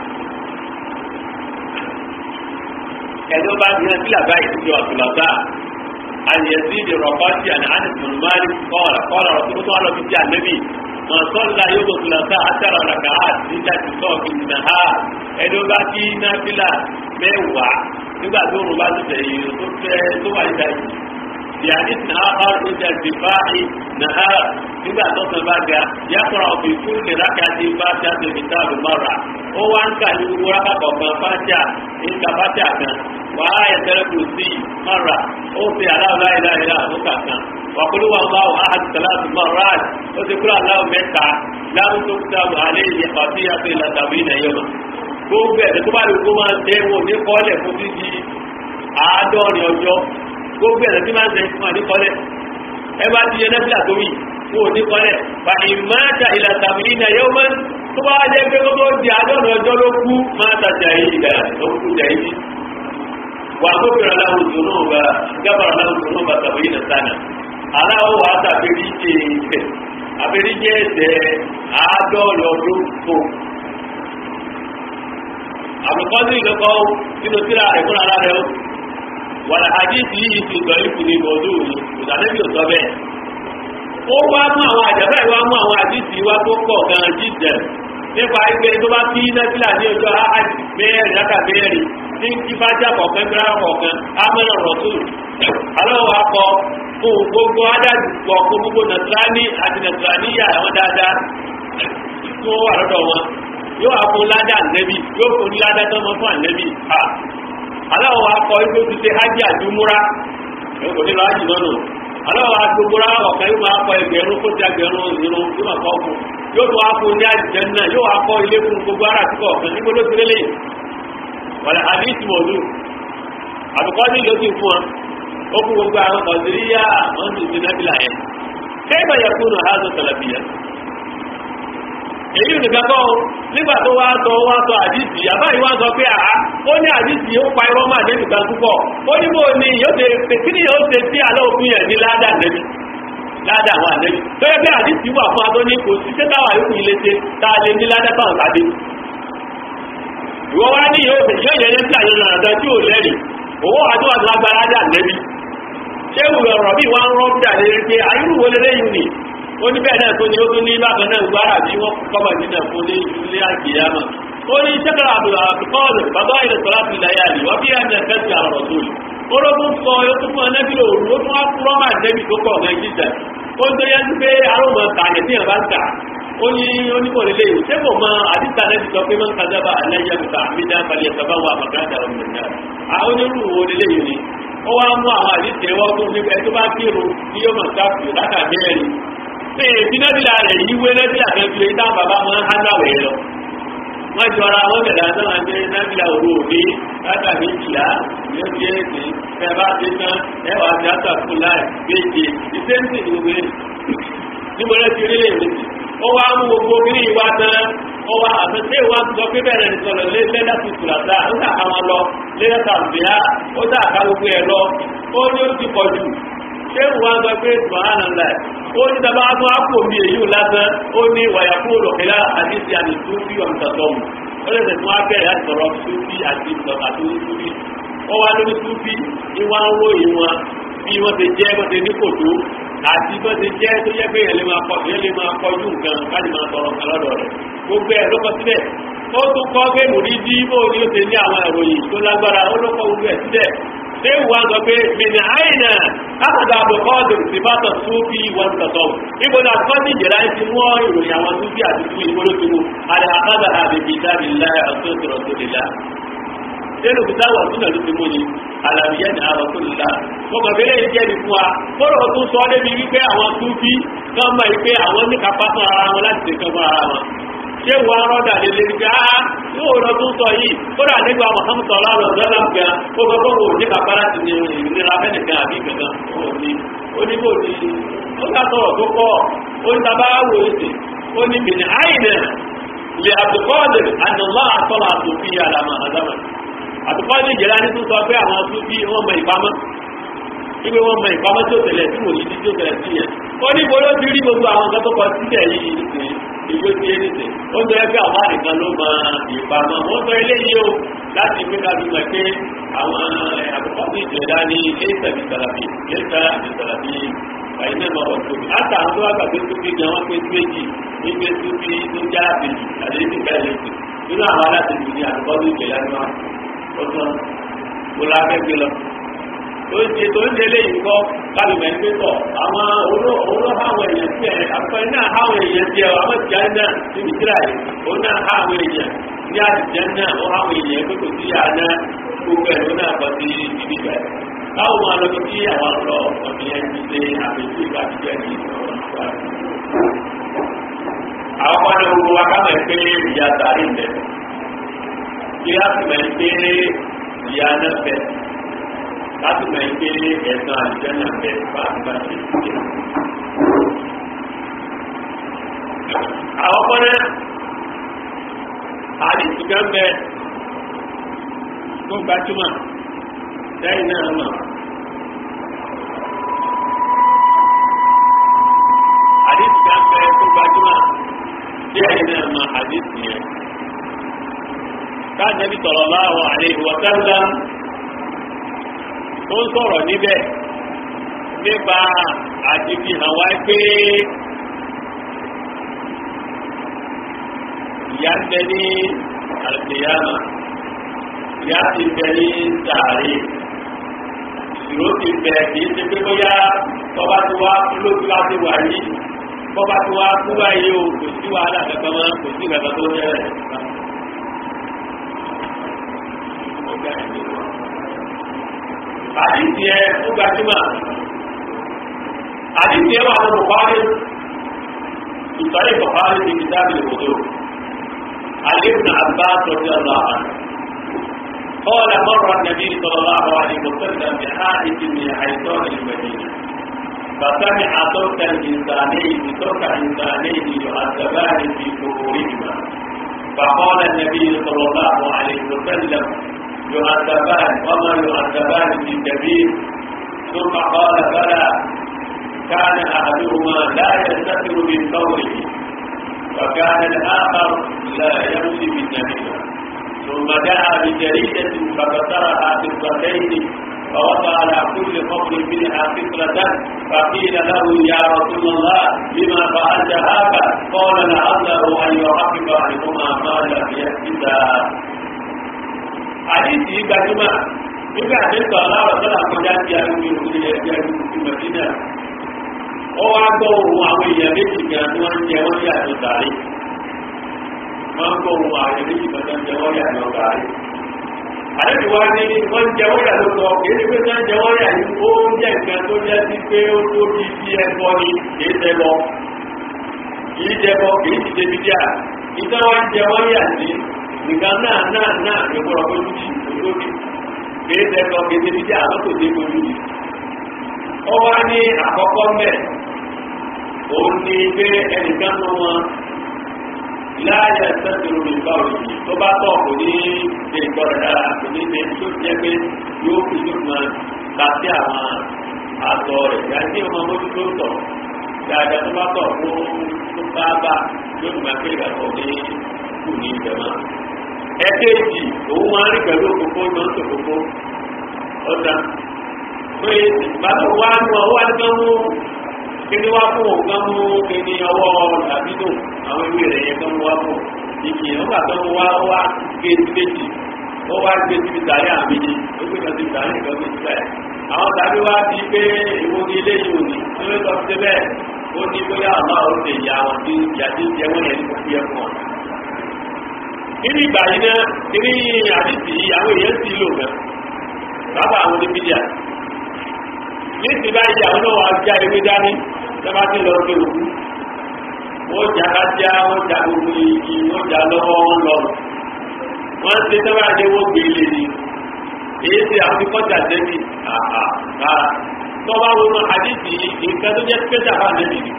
ẹni ó bá ní ẹ sílẹ̀ báyìí ti yọ sùlọ́tà àyẹ̀sí di rọ̀kọ́tì àti àdìsùnmáàlì kọ́ọ̀lá kọ́ọ̀lá rọ̀tún tó wà lọ́bi tí a nẹ́bí mọ̀ sọ́lá yóò tó sùlọ́tà àtàrà ọ̀làkà àti níjà ti sọ̀ fi nà ha ẹni ó bá kí náfìlà mẹ́wàá nígbà tó rùn bá ti tẹ̀yìn tó fẹ́ tó wà níta yìí يعني آخر عند ارتفاع نهار إذا تصل بقى يقرأ في كل ركعة فاتحة الكتاب مرة هو أنك يقول ركعة فاتحة إنك فاتحة وآية الكرسي مرة أوصي على لا إله إلا هو كان وقل هو الله أحد ثلاث مرات وذكر الله متى لا تكتب عليه خطيئة إلا سبعين يوما gbogbo ẹ̀ tó bá lè kó máa ń tẹ́ wọn ní kọ́lẹ̀ fún títí àádọ́rin ọjọ́ gbogbo ẹ̀rọ tí máa ń sẹ fún àdékọ́lẹ̀ ẹ bá ti yẹ nẹ́fìlà tó wì fún òdékọ́lẹ̀ fa ìmáàtà ìlà tàbí iná yóò máa ń tó bá jẹ́ pé gbogbo di àádọ́rin ọjọ́ ló kú máa tàjà yìí ìgbà ló kú jà yìí wà á gbófinró aláwọ̀ tó náà bá gábàrà aláwọ̀ tó náà bá tàbí iná sánà aláwọ̀ wà á tàbí jẹ àbẹ̀rí jẹ́ ẹ̀sẹ̀ àádọ́rin ọdún tó àbùkọ́sí ìlọ́kọ́ nínú tíra ẹ̀kúnra ara rẹ̀ wàlá àdìsí yìí ti gbọ́ ikú ní bọ̀dú ìdánẹ́bí ò sọ bẹ́ẹ̀. ó wá mú àwọn àjàbá ìwá mú àwọn àdìsí wá tó pọ̀ gan jíjẹ nípa ẹgbẹ́ tó bá fi nẹ́fìlà ní ọjọ́ áhàjì mẹ́rin lákà mẹ́rin ní kífájà kọ̀ọ̀kan gbéra kọ̀ọ̀kan ámẹ́rọ̀ rọ̀tù. aláwọ̀ akọ fún gbogbo adájú pọ̀ fún gbogbo nàtúrání àti nàtúráníyà àwọn dáadáa tí wọ́n wà lọ́dọ̀ wọn yóò wá fún ládà nẹ́bí yóò fún ládà tó mọ́ fún ànẹ́bí aláwọ̀ akọ ibi ó ti ṣe hajj àdúmúra kò ní lọ hajj lọ́nà aláwọ̀ agbógbóra ọ̀kan yóò máa kọ ẹgbẹ̀rún kó ti ẹgbẹ̀rún irun yóò máa kọ́ fún yóò tó wá fún ní àjẹ́ náà yóò wá kọ́ ilé fún gbogbo ara àti kọ̀ọ̀kan níbo ló ti lélẹ̀ wàlẹ̀ àdìsí mọ̀lú àbùkọ́ ní ìlú ti fún wọn ó fún gbogbo àwọn kọ̀ọ̀dìríyà wọn ti ti nábìlà yẹn kẹ́gbà yẹ kúrò házọ tàlàbíyà èyí nìkan kọ́ nígbà tó wá sọ wá sọ àdìsí àbáyé wá sọ pé àá ó ní àdìsí ó pa irọ́ máa débi kan púpọ̀ ó ní bò ní yóò ṣe kí ni yóò ṣe sí alẹ́ òfin yẹn ní ládà nẹ́bí ládà àwọn ànẹ́bí tó yẹ pé àdìsí wà fún adó ní kò sí ṣé táwa yóò fi lè ṣe tá a lè ní ládà táwọn tàdé ìwọ wá ní yóò ṣe yóò yẹ yẹn sí àyẹ̀wò àdá tí ò lẹ́rìí owó àti wàtí wọn gbára dà lẹ́bi ṣé ìwé ọ̀rọ̀ bí wọ́n rọ́ dà lé pé ayélujára lé lẹ́yìn ni ó ní bẹ́ẹ̀ náà tó ní ó tún ní bákan náà gbára bí wọ́n kọ́mọ̀ nínú ẹ̀fọ́ ní ilé àgbéyàmà ó ní sẹ́kẹ̀rẹ̀ àbùkọ́ọ̀lù bàbá ilẹ̀ sọ̀rọ̀ àti ilẹ̀ yàrá wọ́n bí ẹ̀nà ẹ̀fẹ́sì àrọ̀ tó yìí ológun sọ yóò tún fún ẹnẹ́bí òru ó tún wá kúrọ́ máa nẹ́bí tó pọ̀ ọ̀gá ìjíjà ó ń tó yẹ sí pé arúgbó kàyẹ̀ tí yẹn bá ń kà ó ní onímọ̀lélẹ́ yìí ṣé kò mọ àdìsá nẹ́bí sọ pé máa ń kájábà ẹlẹ́yẹ kùtà àmìdá balẹ̀ sábà wà màkàtà ọ̀gbìn náà àwọn onírú wo lélẹ́ yìí ni ó wá mú àwọn àdìsá ẹwọ́ tó nípa ẹ tó bá kírun ní yóò máa káfíù látàgbẹ́rẹ́ ni bí nẹ́bílà rẹ̀ yí wé nẹ́bílà kan fi èyí táwọn bàbá wọn á náwẹ̀ lọ wọ́n jọra wọ́n tẹ̀lé àtàwọn àti nẹ́bílà òru òní látàgbé ìjìlá yóò fi èsì ẹ bá ti tán ẹ wà á ti àtàkùn láì méje ìsẹ́ńtì ní gbogbo yẹn níbo lẹ́ ti rí lè méjì ó wá mú gbogbo kí ní ìwà tán ó wá àtẹ̀tẹ̀ ìwà sọ pé bẹ̀rẹ̀ ní sọ̀rọ̀ lé lẹ́dà tuntun àtà ó dà ká wọn lọ lẹ́dà tàbíyá ó dà ká gbogbo ẹ̀ lọ ó ní ó ti pọ̀ jù ṣé ìwà sọ pé subhanallah ó ní dábàá tó á kò mí èyí lásán ó ní wàyà kúrò lọ́kẹ́lá àti ti àti túbí ọ̀mùtàtọ́mù ó lè tẹ̀sí wọn bẹ̀rẹ̀ láti sọ̀rọ̀ túbí àti àti túbí ó wá lórí túbí ìwà ń wó ìwọ̀n bí wọ́n ti jẹ́ wọ́n ti ní kòtó àti bó ti jẹ́ tó yẹ pé yẹn lè máa kọ yẹn lè máa kọjú nǹkan káàdì máa tọrọ nǹkan lọ́dọ̀ rẹ̀ gbogbo ẹ̀ ló kọ síbẹ̀ ó tún kọ́ pé mùrídìí bó ni ó ti ní àwọn ìròyìn tó lágbára ó ló kọ gbogbo ẹ̀ síbẹ̀ ṣé wà sọ pé mìnà àìnà àkàdà àbùkọ́dù sí bàtà súnfì wọn tọ̀tọ̀ ibo náà kọ́ ní ìjẹ̀rà ti mú ìròyìn àwọn súnfì àti súnfì ìbò ló ti mú àlẹ́ àkàdà àbẹ̀bí dábì láyà ọ̀tọ̀tọ̀ tó lè la nínú kìtà wà súnà ló ti mú ni àlàyé ní àwọn tó lè la mo kàn fẹ́lẹ́ yìí jẹ́ ní fún wa kóró tó sọ débi wípé àwọn súnfì kan mọ̀ wípé àwọn ní kápá fún ara wọn láti ṣe kan fún ara wọn ṣé wọn rọ́dà lè lè gbá yóò lọ tún sọ yìí kódà nígbà Muhammad sallallahu alaihi wasallam gan ó gbogbo wo ní bàbá láti ní ìnira fẹ́ nìkan àbí kankan ó ní oníbò ní ó ká sọ̀rọ̀ tó kọ́ ó ní bàbá wò ó sì ó ní bìnnì àyìnà lè àtùkọ́ọ̀lì ànàlá àtọ́lá àtòfin àlàmà àdámà àtùkọ́ọ̀lì ìjẹ́lá ní tún sọ pé àwọn tún bí wọ́n mọ ìpamọ́ ibi wọn mọ ìpamọ́ tó tẹ̀lẹ̀ tí mo yí tí tó tẹ̀lẹ̀ sí yẹn ó ní bolo ti rí gbogbo àwọn nǹkan tó kọ sílẹ̀ yìí nìkan ìlú ti yé nìkan ó ń tọ́jú pé àwọn àdìkan ló mọ ìpamọ́ wọ́n sọ eléyìí o láti pé ká fi mọ̀ pé àwọn àkọ́kọ́ sí ìjọba ní ilé ìtàbí sàlàbí ilé ìtàbí sàlàbí àyìn náà máa wọ̀ tóbi àtà àwọn tó wá gbà pé tóbi gan wọn pé méjì nígbè tóbi tó já àbèjì àdéhùn bẹ́ẹ̀ lẹ́sìn nínú àwọn alátẹ̀jù ní àkọ́kọ́ sí ìjọba ní wọn ó tán mo la fẹ́ gbé lọ tó ń ṣe tó ń ṣe léyìn kọ́ kálùmẹ̀ ń gbé tọ̀ àwọn olóò háwọn èèyàn tí ẹ̀ àpẹ náà háwọn èèyàn tí ẹ̀ àwọn ìjà náà níbi tíra yìí ó náà háwọn èèyàn ní àtijọ́ náà ó háwọn èèyàn pé kò sí àná gbogbo ẹ̀ ló náà kọ́ sí ibi bẹ̀. káwọn máa lọ sí àwọn ọ̀rọ̀ ọ̀gbìn ẹ̀ ti ṣe àpèjú ìgbà jíjẹ́ ní àwọn kan ní gbogbo wa ká mọ̀ pé ìyá sàárì bẹ̀ kí á sì mọ̀ pé ìyá náà bẹ̀ láti mọ̀ ike ẹ̀sán àlùjẹ́nà bẹ̀ fáfá ṣe ṣe. Àwọn kọ́nẹ́ àdìsí kan bẹ tó gbajúmọ̀ lẹ́yìn náà mọ̀. Àdìsí kan bẹ tó gbajúmọ̀ lẹ́yìn náà mọ̀ àdìsí yẹn. Káà Nabi sallallahu alaihi wa sallam tó ń sọ̀rọ̀ níbẹ̀ nípa àti fi hàn wá pé ìyá ń bẹ ní àlùkìyàmà ìyá ti bẹ ní sàárè ìṣòro ti bẹ kì í ṣe pé bóyá tọ́ba ti wá kú lójú láti wà yìí bọ́ba ti wá kú báyìí o kò sí wàhálà kankan mọ́ kò sí kankan tó ń yẹ àdìsí ẹ ó gbajúmọ̀ àdìsí ẹ wà lọ́wọ́ Bukhari ìtọ́lé Bukhari ti fi dábìlì kòtò Ali ibn Abbas radiyallahu anhu قال مر النبي صلى الله عليه وسلم بحائط من حيطان المدينة فسمع صوت الإنسانين صوت إنسانين يعذبان في قبورهما فقال النبي صلى الله عليه وسلم يعذبان وما يعذبان في كبير ثم قال بلى كان احدهما لا يستتر من قوله وكان الاخر لا يمشي بالنميمه ثم دعا بجريدة فكسرها قطرتين فوضع على كل قبر منها فكرة فقيل له يا رسول الله لما فعلت هذا قال لعله أن يحقق عنهما ما لم يحدثا حديث gbajúmọ̀ nígbà tí ń sọ̀rọ̀ láwọ̀ sọ́dọ̀ àkọjá ti arúgbó ìròyìn ẹgbẹ́ arúgbó mẹ́tínà ó wá gbọ́ ohun àwọn èèyàn méjì gan tí wọ́n ń jẹ wọ́n yà tó sàárè wọ́n ń gbọ́ ohun àwọn èèyàn méjì kan tó ń jẹ wọ́n yà tó sàárè àlejò wa ní wọ́n jẹ wọ́n yà ló sọ èyí pé wọ́n jẹ wọ́n yà yìí ó jẹ́ nǹkan tó jẹ́ sí pé ó tó bí bí ẹbọ ni kì í ṣẹbọ kì í ṣẹbọ kì í ti ṣe bí díà ìtàn wọn jẹ wọ́n yà sí nǹkan náà náà náà ló gbọ́dọ̀ fojú sí òtóbi kì í ṣẹbọ kì í ṣe bí díà ló kò dé fojú sí. ó wá ní àkọ́kọ́ mẹ́ òun ní pé ẹnìkan tó wọn láàyè sẹ́sìrò ní báwo yìí tó bá tọ̀ kò ní ṣe ìtọ́rẹ̀ dára kò ní ṣe tó jẹ́ pé yóò fi yóò máa ta sí àwọn àtọ̀ rẹ̀ yàtí ọmọ mójú tó tọ̀ dáadáa tó bá tọ̀ fún tó bá bá yóò máa pé ìgbàgbọ́ ní kù ní ibẹ̀ mọ́. ẹ̀kẹ́jì òun máa rí pẹ̀lú òkòkò ìmọ̀ ń tòkòkò ọ̀dà pé bàtọ̀ wá ní wọn wá ní wọn mú kíni wá fún òun kan mú kíni ọwọ́ làbídò àwọn ewé rẹ̀ yẹn kan mú wá fún ìkì nígbà tó mú wá wá gé méjì ó wá gbé síbi tàrí àmì ni ó gbé kan síbi tàrí nǹkan gbé síbẹ̀ àwọn tàbí wá di pé ìwo ni ilé yìí ò ní ó lè sọ sí bẹ́ẹ̀ ó ní bóyá àmà ó lè yà wọn tí ìyá tí ń jẹ wọn yẹn ní kò fi ẹ fún ọ. nínú ìgbà yìí náà nínú àdìsí àwọn èèyàn sì lò gan bàbá àwọn oníbíjà ní ti báyìí àwọn náà wà já ewé dání sábà ti lọ sí òkú wọ́n jà ká já wọ́n jà gbogbo igi wọ́n jà lọ́wọ́ wọn lọ wọ́n ti sábà dé wọ́n gbé ilé ni èyí ti àwọn ti kọjá débi àhà rárá tọ́ba wo ma àdìsí nǹkan tó jẹ́ special fún àdìsí ni.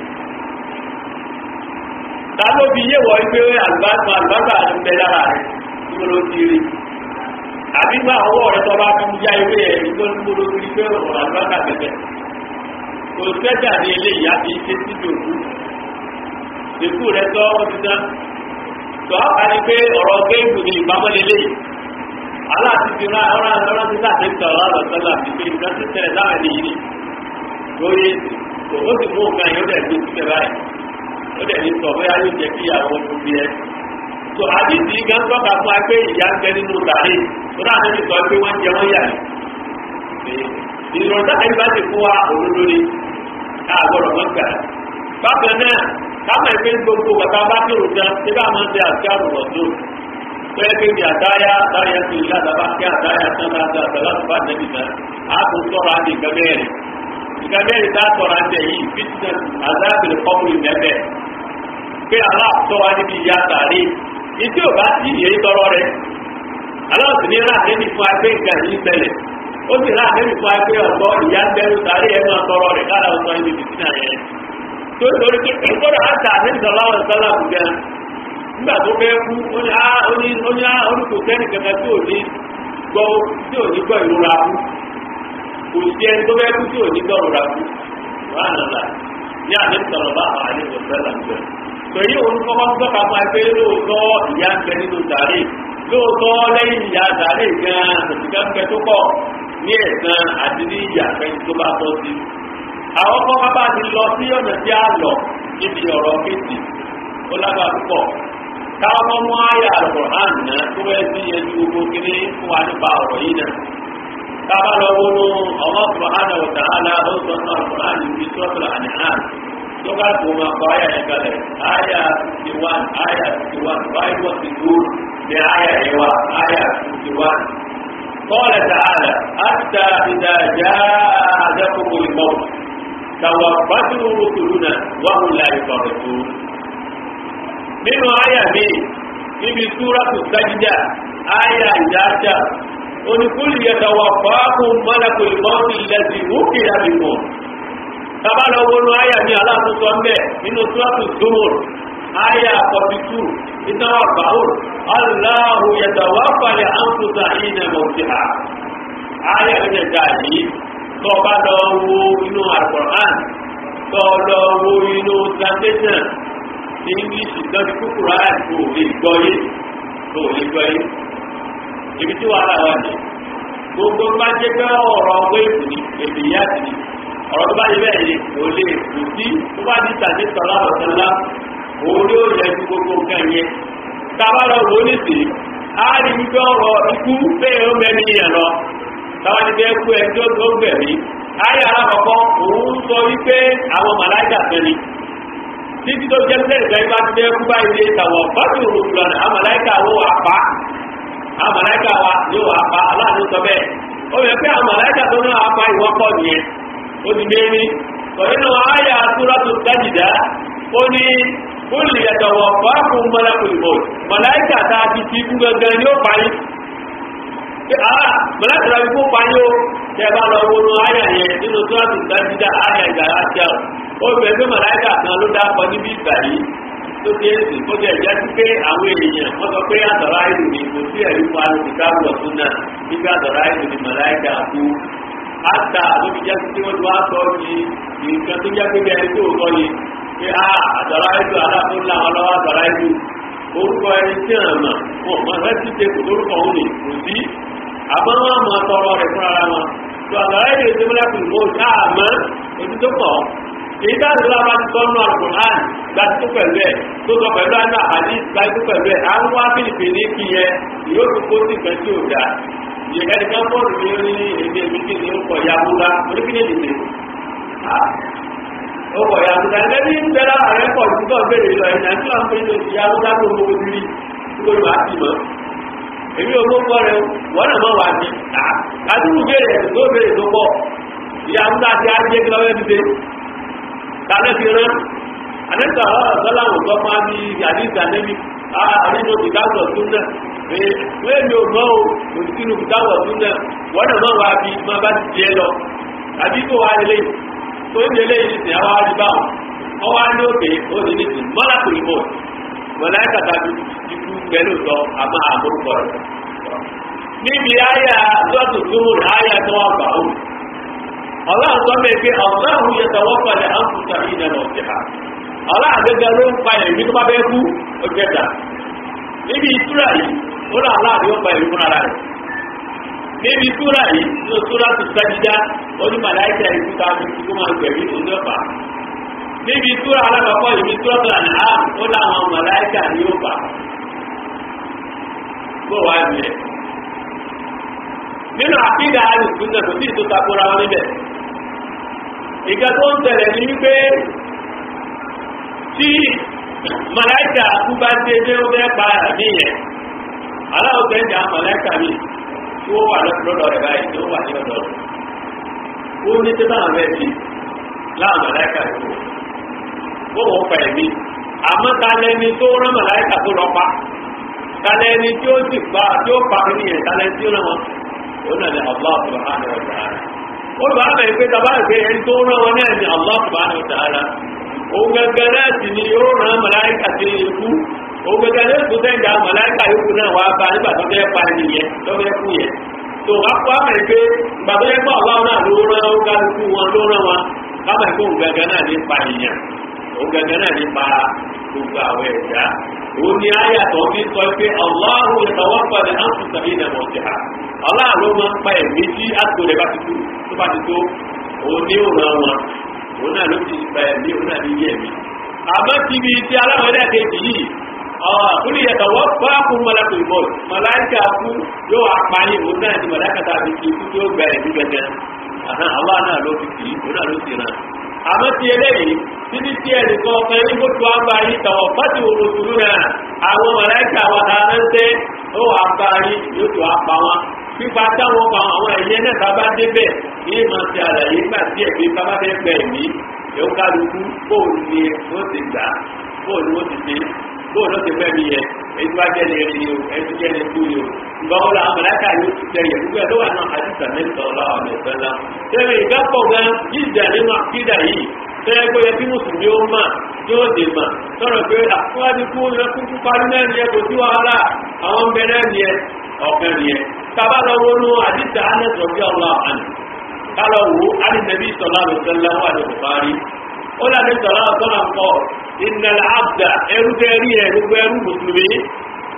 ta ló fi yé wọ pé àlùbáṣà àlùbáṣà ń bẹ lára rẹ̀ tí mo lọ sí rí àbí gba ọwọ́ rẹ̀ tọ́ba fi ya ewé ẹ̀ nígbà tí mo lọ sí pé ọ̀rọ̀ àlùbáṣà bẹ̀bẹ̀ kò sẹ́jà ní eléyìí àti ṣe síbi òkú ìkú rẹ̀ tọ́ ó ti tán tọ́ a ní pé ọ̀rọ̀ géèmù ní ìpamọ́ lélẹ́yìí aláàtí ti rán ọ̀rọ̀ ọ̀rọ̀ ti láti tọ̀ ọ̀rọ̀ sọ́lá ti pé nǹkan ti tẹ̀lé láwọn ènìyàn ni lórí ó sì mú nǹkan yìí ó dẹ̀ gbé síbẹ̀ báyìí ó dẹ̀ ní sọ bóyá yóò jẹ́ kí àwọn tó bí ẹ. tó àdìsí gan tọ́ka fún wa pé ìyá ń bẹ nínú tàrí tó náà ní sọ pé wọ́n jẹ wọ́n yà ní. ìrọ̀lẹ́ táyì bá ti fún wa òdodo ni ká gbọ́dọ̀ mọ́ gbà. bákan náà káwọn ẹgbẹ́ gbogbo bàtà bá kírun tán ṣé bá máa ń ṣe àti àrùn ọ̀dọ́ pẹ́ẹ́pẹ́ bí àdáyà àdáyà tó ìlà àdábá kí àdáyà tán bá dá àdáyà tó bá dẹ́bi tán á kò sọ̀rọ̀ àti ìgbẹ́mẹ́rin ìgbẹ́mẹ́rin tá a sọ̀rọ̀ àti ẹ̀yìn fitness azábìlì kọ́mùlì mẹ́fẹ́ pé aláàtọ̀ wa níbi ìyá sàárè ìdí ò bá sí ìyẹ́ tọrọ rẹ̀ aláàtọ̀ ní rà nẹ́bí fún agbé nǹkan yìí ṣẹlẹ̀ ó sì rà nẹ́bí fún agbé ọ̀tọ̀ ìyá bẹ́rù sàárè ẹ̀ máa tọrọ rẹ̀ kára ọ̀tọ̀ ibi fìtínà yẹn tó torí pé ìgbọ́dọ̀ àtà àdéhùn sọlá nígbà tó fẹ́ kú ó ní á ó ní ó ní á orúkọ sẹ́ni kankan tí ò ní gbọ́ tí ò ní gbọ́ ìrora kú kò sí ẹni tó fẹ́ kú tí ò ní gbọ́ ìrora kú wàá nàlá ní àdé sọ̀rọ̀ bá àwọn àdé sọ̀rọ̀ là ń bẹ̀. pẹ̀lú òun kọ́kọ́ tó kà fún ẹgbẹ́ lóòótọ́ ìyá ń bẹ nínú sàárè lóòótọ́ lẹ́yìn ìyá sàárè gan-an òṣìkà ń bẹ tó pọ̀ ní ẹ̀sán àti ní ìyá fẹ́ni tó bá tọ́ sí. àwọn kọ́kọ́ bá ti lọ sí ọ̀nà tí a lọ níbi ọ̀rọ̀ méjì ó lágbàá púpọ̀ káwọn mú àyà alukur'an náà tó bẹ́ẹ̀ sí ẹni gbogbo kiri fún wa nípa ọ̀rọ̀ yìí náà. Tábà lọ wọnú ọmọ subhanahu wa ta'ala ó sọ ní alukur'an ní suratul an'am. Tó bá tó máa kọ àyà yẹn kalẹ̀, àyà sixty one, àyà sixty one, five one six two, ní àyà yẹn wá, àyà sixty one. قال تعالى حتى إذا جاء أحدكم الموت توفته رسلنا وهم لا يفرطون nínú àyà mi níbi súrátù sájídà àyà ìdájà oníkúlù yẹtàwà fàákùn mọ́lákùn ìmọ̀ọ́sì lẹ́sìn wúkì àbìmọ̀ tábàlọ́ wọnú àyà mi aláàtúntò ń bẹ̀ nínú súrátù zumur àyà forty two ìtawà bàwùr aláhùn yẹtàwà falẹ̀ àǹfùsà ìnà mọ̀tìhà àyà mi jẹ̀dá yìí tó bá lọ wo inú àlùkùránì tó lọ wo inú translation ní english lọ́dí kúkúrú àti kò lè gbọ́ yé kò lè gbọ́ yé ibi tí wàhálà wà ní gbogbo bá jẹ́ pé ọ̀rọ̀ wéèkù ni èdè ìyá sí ni ọ̀rọ̀ tó bá yẹ bẹ́ẹ̀ ni kò lè kù sí tó bá di tàbí sọ̀rọ̀ ọ̀sánlá òun ni ó yẹ ju gbogbo nǹkan yẹn tábà lọ wò ó nìsí á rí wípé ọ̀rọ̀ ikú bẹ́ẹ̀ ó mẹ́ni yẹn lọ táwa ní bẹ́ẹ̀ kú ẹni tó tó gbẹ̀mí ayé alákọ̀ọ́kọ́ òun sọ wípé àwọn màláìkà fẹ́ ni títí tó jẹ́ pé ìgbà ìbá ti bẹ́ẹ̀ kú báyìí lé tàwọn fọ́tò òrùlọ náà àwọn màláìkà wò wà pa àwọn màláìkà wa yóò wà pa aláàánú sọ bẹ́ẹ̀ ó yẹ pé àwọn màláìkà tó náà wà pa ìwọ́pọ̀ nìyẹn ó ti dé ní nínú ayé asúrátù sájìdá ó ní kúlì ẹ̀tọ̀wọ̀ fáàkùn mọ́lákùnrin mọ̀láìkà tá a ti ti kú gangan ni ó parí mọ̀láìkà tá a ti kú parí ó tẹ́ bá lọ wọnú ayé yẹn nínú súrátù sájìdá ayé ìgbàlá tíà ó bẹ̀rẹ̀ pé mọ̀láìkà kan ló dákọ níbi ìgbà yìí tó ti ń sìn kó jẹ́ ìjẹ́ sí pé àwọn èèyàn wọ́n sọ pé àtọ̀rọ̀ àìlú ni kò sí ẹ̀rí fún alùpùpù ọ̀tún náà nígbà àtọ̀rọ̀ àìlú ni mọ̀láìkà kú ata lóbi jẹ́ pé wọ́n ti wá sọ ní nǹkan tó jẹ́ pé bí ẹni tó sọ yìí pé a àtọ̀rọ̀ àìlú aláàbò ńlá wọn lọ́wọ́ àtọ̀rọ̀ àìlú orúkọ ẹni tí à ń mọ̀ wọn mọ̀ ẹ́ ti ṣe kò lórúkọ òun ni kò sí àmọ́ wọn mọ̀ tọrọ rẹ̀ fúnra wọn tó àtọ̀rọ̀ àìlú ìṣẹ́mọ́lá kùn mọ́ àmọ́ ojú tó pọ̀ èyí tá àdúrà bá ti sọ́nù àlùkùnrin gbàtí tó pẹ̀lú ẹ̀ tó sọ pẹ̀lú àná àdí gbàtí tó pẹ̀lú ẹ̀ àwọn wá fìlìpìlì kì yẹ yóò fi kó sí nǹkan tí ò dáa yẹ ẹni kan bọ́ọ̀lù ní orí èdè méjì ní ọkọ̀ yabuga oníkíni dìde ọkọ̀ yabuga ẹgbẹ́ bí ń bẹ́lá ààrẹ pọ̀ ju tó béèrè lọ ẹ̀yìn àti àwọn pé ní yabuga tó mọ ojú rí tó lọ àti mọ́ èmi ò mọ́ kọ́ rẹ wọ́n náà mọ́ wà ní àdúgbò béèrè ẹ̀sìn tó béèrè tó pọ̀ yabuga ti á jẹ́ kí lọ́wọ́ dìde tàbí fi rán anẹ́sà ọ̀sọ́lá òtọ́ máa bí àdíjà nẹ́bí àdínú ìdáwọ̀ tún náà pé wọ́n èmi ò mọ́ o òsìkínú ìdáwọ̀ tún náà wọ́n náà máa wá bí máa bá ti jẹ́ lọ àbí kò wá lélẹ̀ tó ń lélẹ̀ yìí sì àwọn àdìbá wọn wọ́n wá ní òkè ó ní ní sùn mọ́lá kò ìmọ̀ mọ́lá ẹ̀ka tàbí ikú pẹ̀lú sọ àmọ́ àmúrúkọ rẹ̀ níbi àyà lọ́tù túmùr àyà tó wà gbà ó ọlọ́run tó mẹ́ pé ọ̀gáhùn yẹ tọwọ́ pẹ̀lẹ̀ àǹfùsà ìdẹ̀nà ọ̀sẹ̀ha ọlọ́run gẹ́gẹ́ ló ń pa ẹ̀mí tó bá bẹ́ kú ọjẹ́ta níbi ìtura yìí ó rà láàrin ó pa ẹ̀mí fúnra rẹ̀ níbi ìtura yìí ló tura tó sájídá ó ní màláìkà ikú ta fi kú máa gbẹ̀mí òní ọ̀pá níbi ìtura alákọ̀ọ́kọ́ ìbí tura tó àná á ó láwọn màláìkà ní ó pa bó wàá ní ẹ̀ nínú àkídà àlùkùn náà kò sí ìtò takora wọn níbẹ̀ ìgbà tó ń tẹ̀lẹ̀ ní wípé tí màláìkà kú bá dé dé ó fẹ́ pa àmì yẹn aláwọ̀ tẹ̀ ń jà màláìkà mi tí ó wà lọ́dọ̀ rẹ̀ báyìí tí ó wà ní ọ̀dọ̀ rẹ̀ ó ní tí táwọn bẹ́ẹ̀ sí láwọn màláìkà tó ó wọ́n pa ẹ̀mí àmọ́ ta lẹni tó rán màláìkà tó lọ pa ta lẹni tí ó sì pa tí ó pa mí yẹn ta lẹni tí ó rán wọn òun náà ni Allah subhanahu wa ta'ala olùbá bẹ̀rẹ̀ pé tàbá ìgbé ẹni tó rán wọn náà ni Allah subhanahu wa ta'ala òun gẹ́gẹ́ náà sì ni yóò rán màláìkà sí ikú òun gẹ́gẹ́ náà tó tẹ́jà màláìkà yókù náà wá bá nígbà tó fẹ́ pa ẹni yẹn tó fẹ́ kú yẹn tó wá kó àmọ̀ ìgbé ìgbà tó yẹ pé Allah náà ló rán ó kálukú wọn ló rán wọn kámọ̀ ìgbé òun gẹ́gẹ́ náà ní pa ìyẹn òun gẹ́gẹ́ náà ní pa gbogbo àwọn ẹ̀dá òun ni ayàtọ̀ fi sọ pé Allahu yatawaffal anfusa hina mawtiha aláàlú máa ń pa ẹ̀mí tí àtò rẹ̀ bá ti tó tó bá ti tó òun ní òran wọn òun náà ló ti pa ẹ̀mí òun náà ní yé ẹ̀mí. àmọ́ ti bi ti aláwọ̀ ẹ̀dá kejì yìí ọ̀hún yàtọ̀ wọ́n bá kú mọ́lákùn ìbọ̀ màláìkà kú yóò apáyé òun náà ní màláìkà tàbí ti kú tí ó gba ẹ̀mí gẹ́gẹ́ àwọn náà ló ti kì í òun náà ló ti ràn. àmọ́ ti eléyìí títí tí ẹnì kan ọ̀kan yín kó tó àgbà yín tọ̀wọ̀ fásitì olùsùlù náà àwọn màláìkà wà dáná ń tẹ́ ó wà pa yín yóò tó apá wọn pípa táwọn kan àwọn ẹ̀yẹ náà bá bá débẹ̀ ní ìmọ̀ ti àlàyé nígbà tí ẹ̀mí bá bá fẹ́ gbẹ ẹ̀mí yóò kálukú bóòlù ni ó ti gbà bóòlù ó ti dé bóòlù ó ti fẹ́ mi yẹ èyí tó bá jẹ́ ní ẹni o èyí tó jẹ́ ní ikú ni o ìgbà wo làwọn mọ̀láìkà yóò ti tẹ̀ yẹ gbogbo ẹ̀ ló wà náà àdìsá mẹ́ta ọ̀làwọ̀ mẹ́fẹ́lá tẹ́lẹ̀ ìdápọ̀ gan jíjà nínú àkídà yìí tẹ́lẹ̀ pé ẹbí mùsùlùmí ó mà yóò dè mà sọ̀rọ̀ pé àkúwájú kú kúkú parí náà ni ẹ kò sí wàhálà àwọn ń bẹ náà ni ẹ ọ̀kan ni ẹ tàbá lọ wọnú àdìsá anẹ́sọ̀ bí ọlọ́ àná kálọ̀ wò ánìnàbí sọ̀lá àlùsọ̀lá wà ní bùkárí ó lànà sọ̀lá ọ̀sọ́nà ń kọ́ ìnàlá àbdà ẹrú tẹ́rí ẹ̀ gbogbo ẹrú mùsùlùmí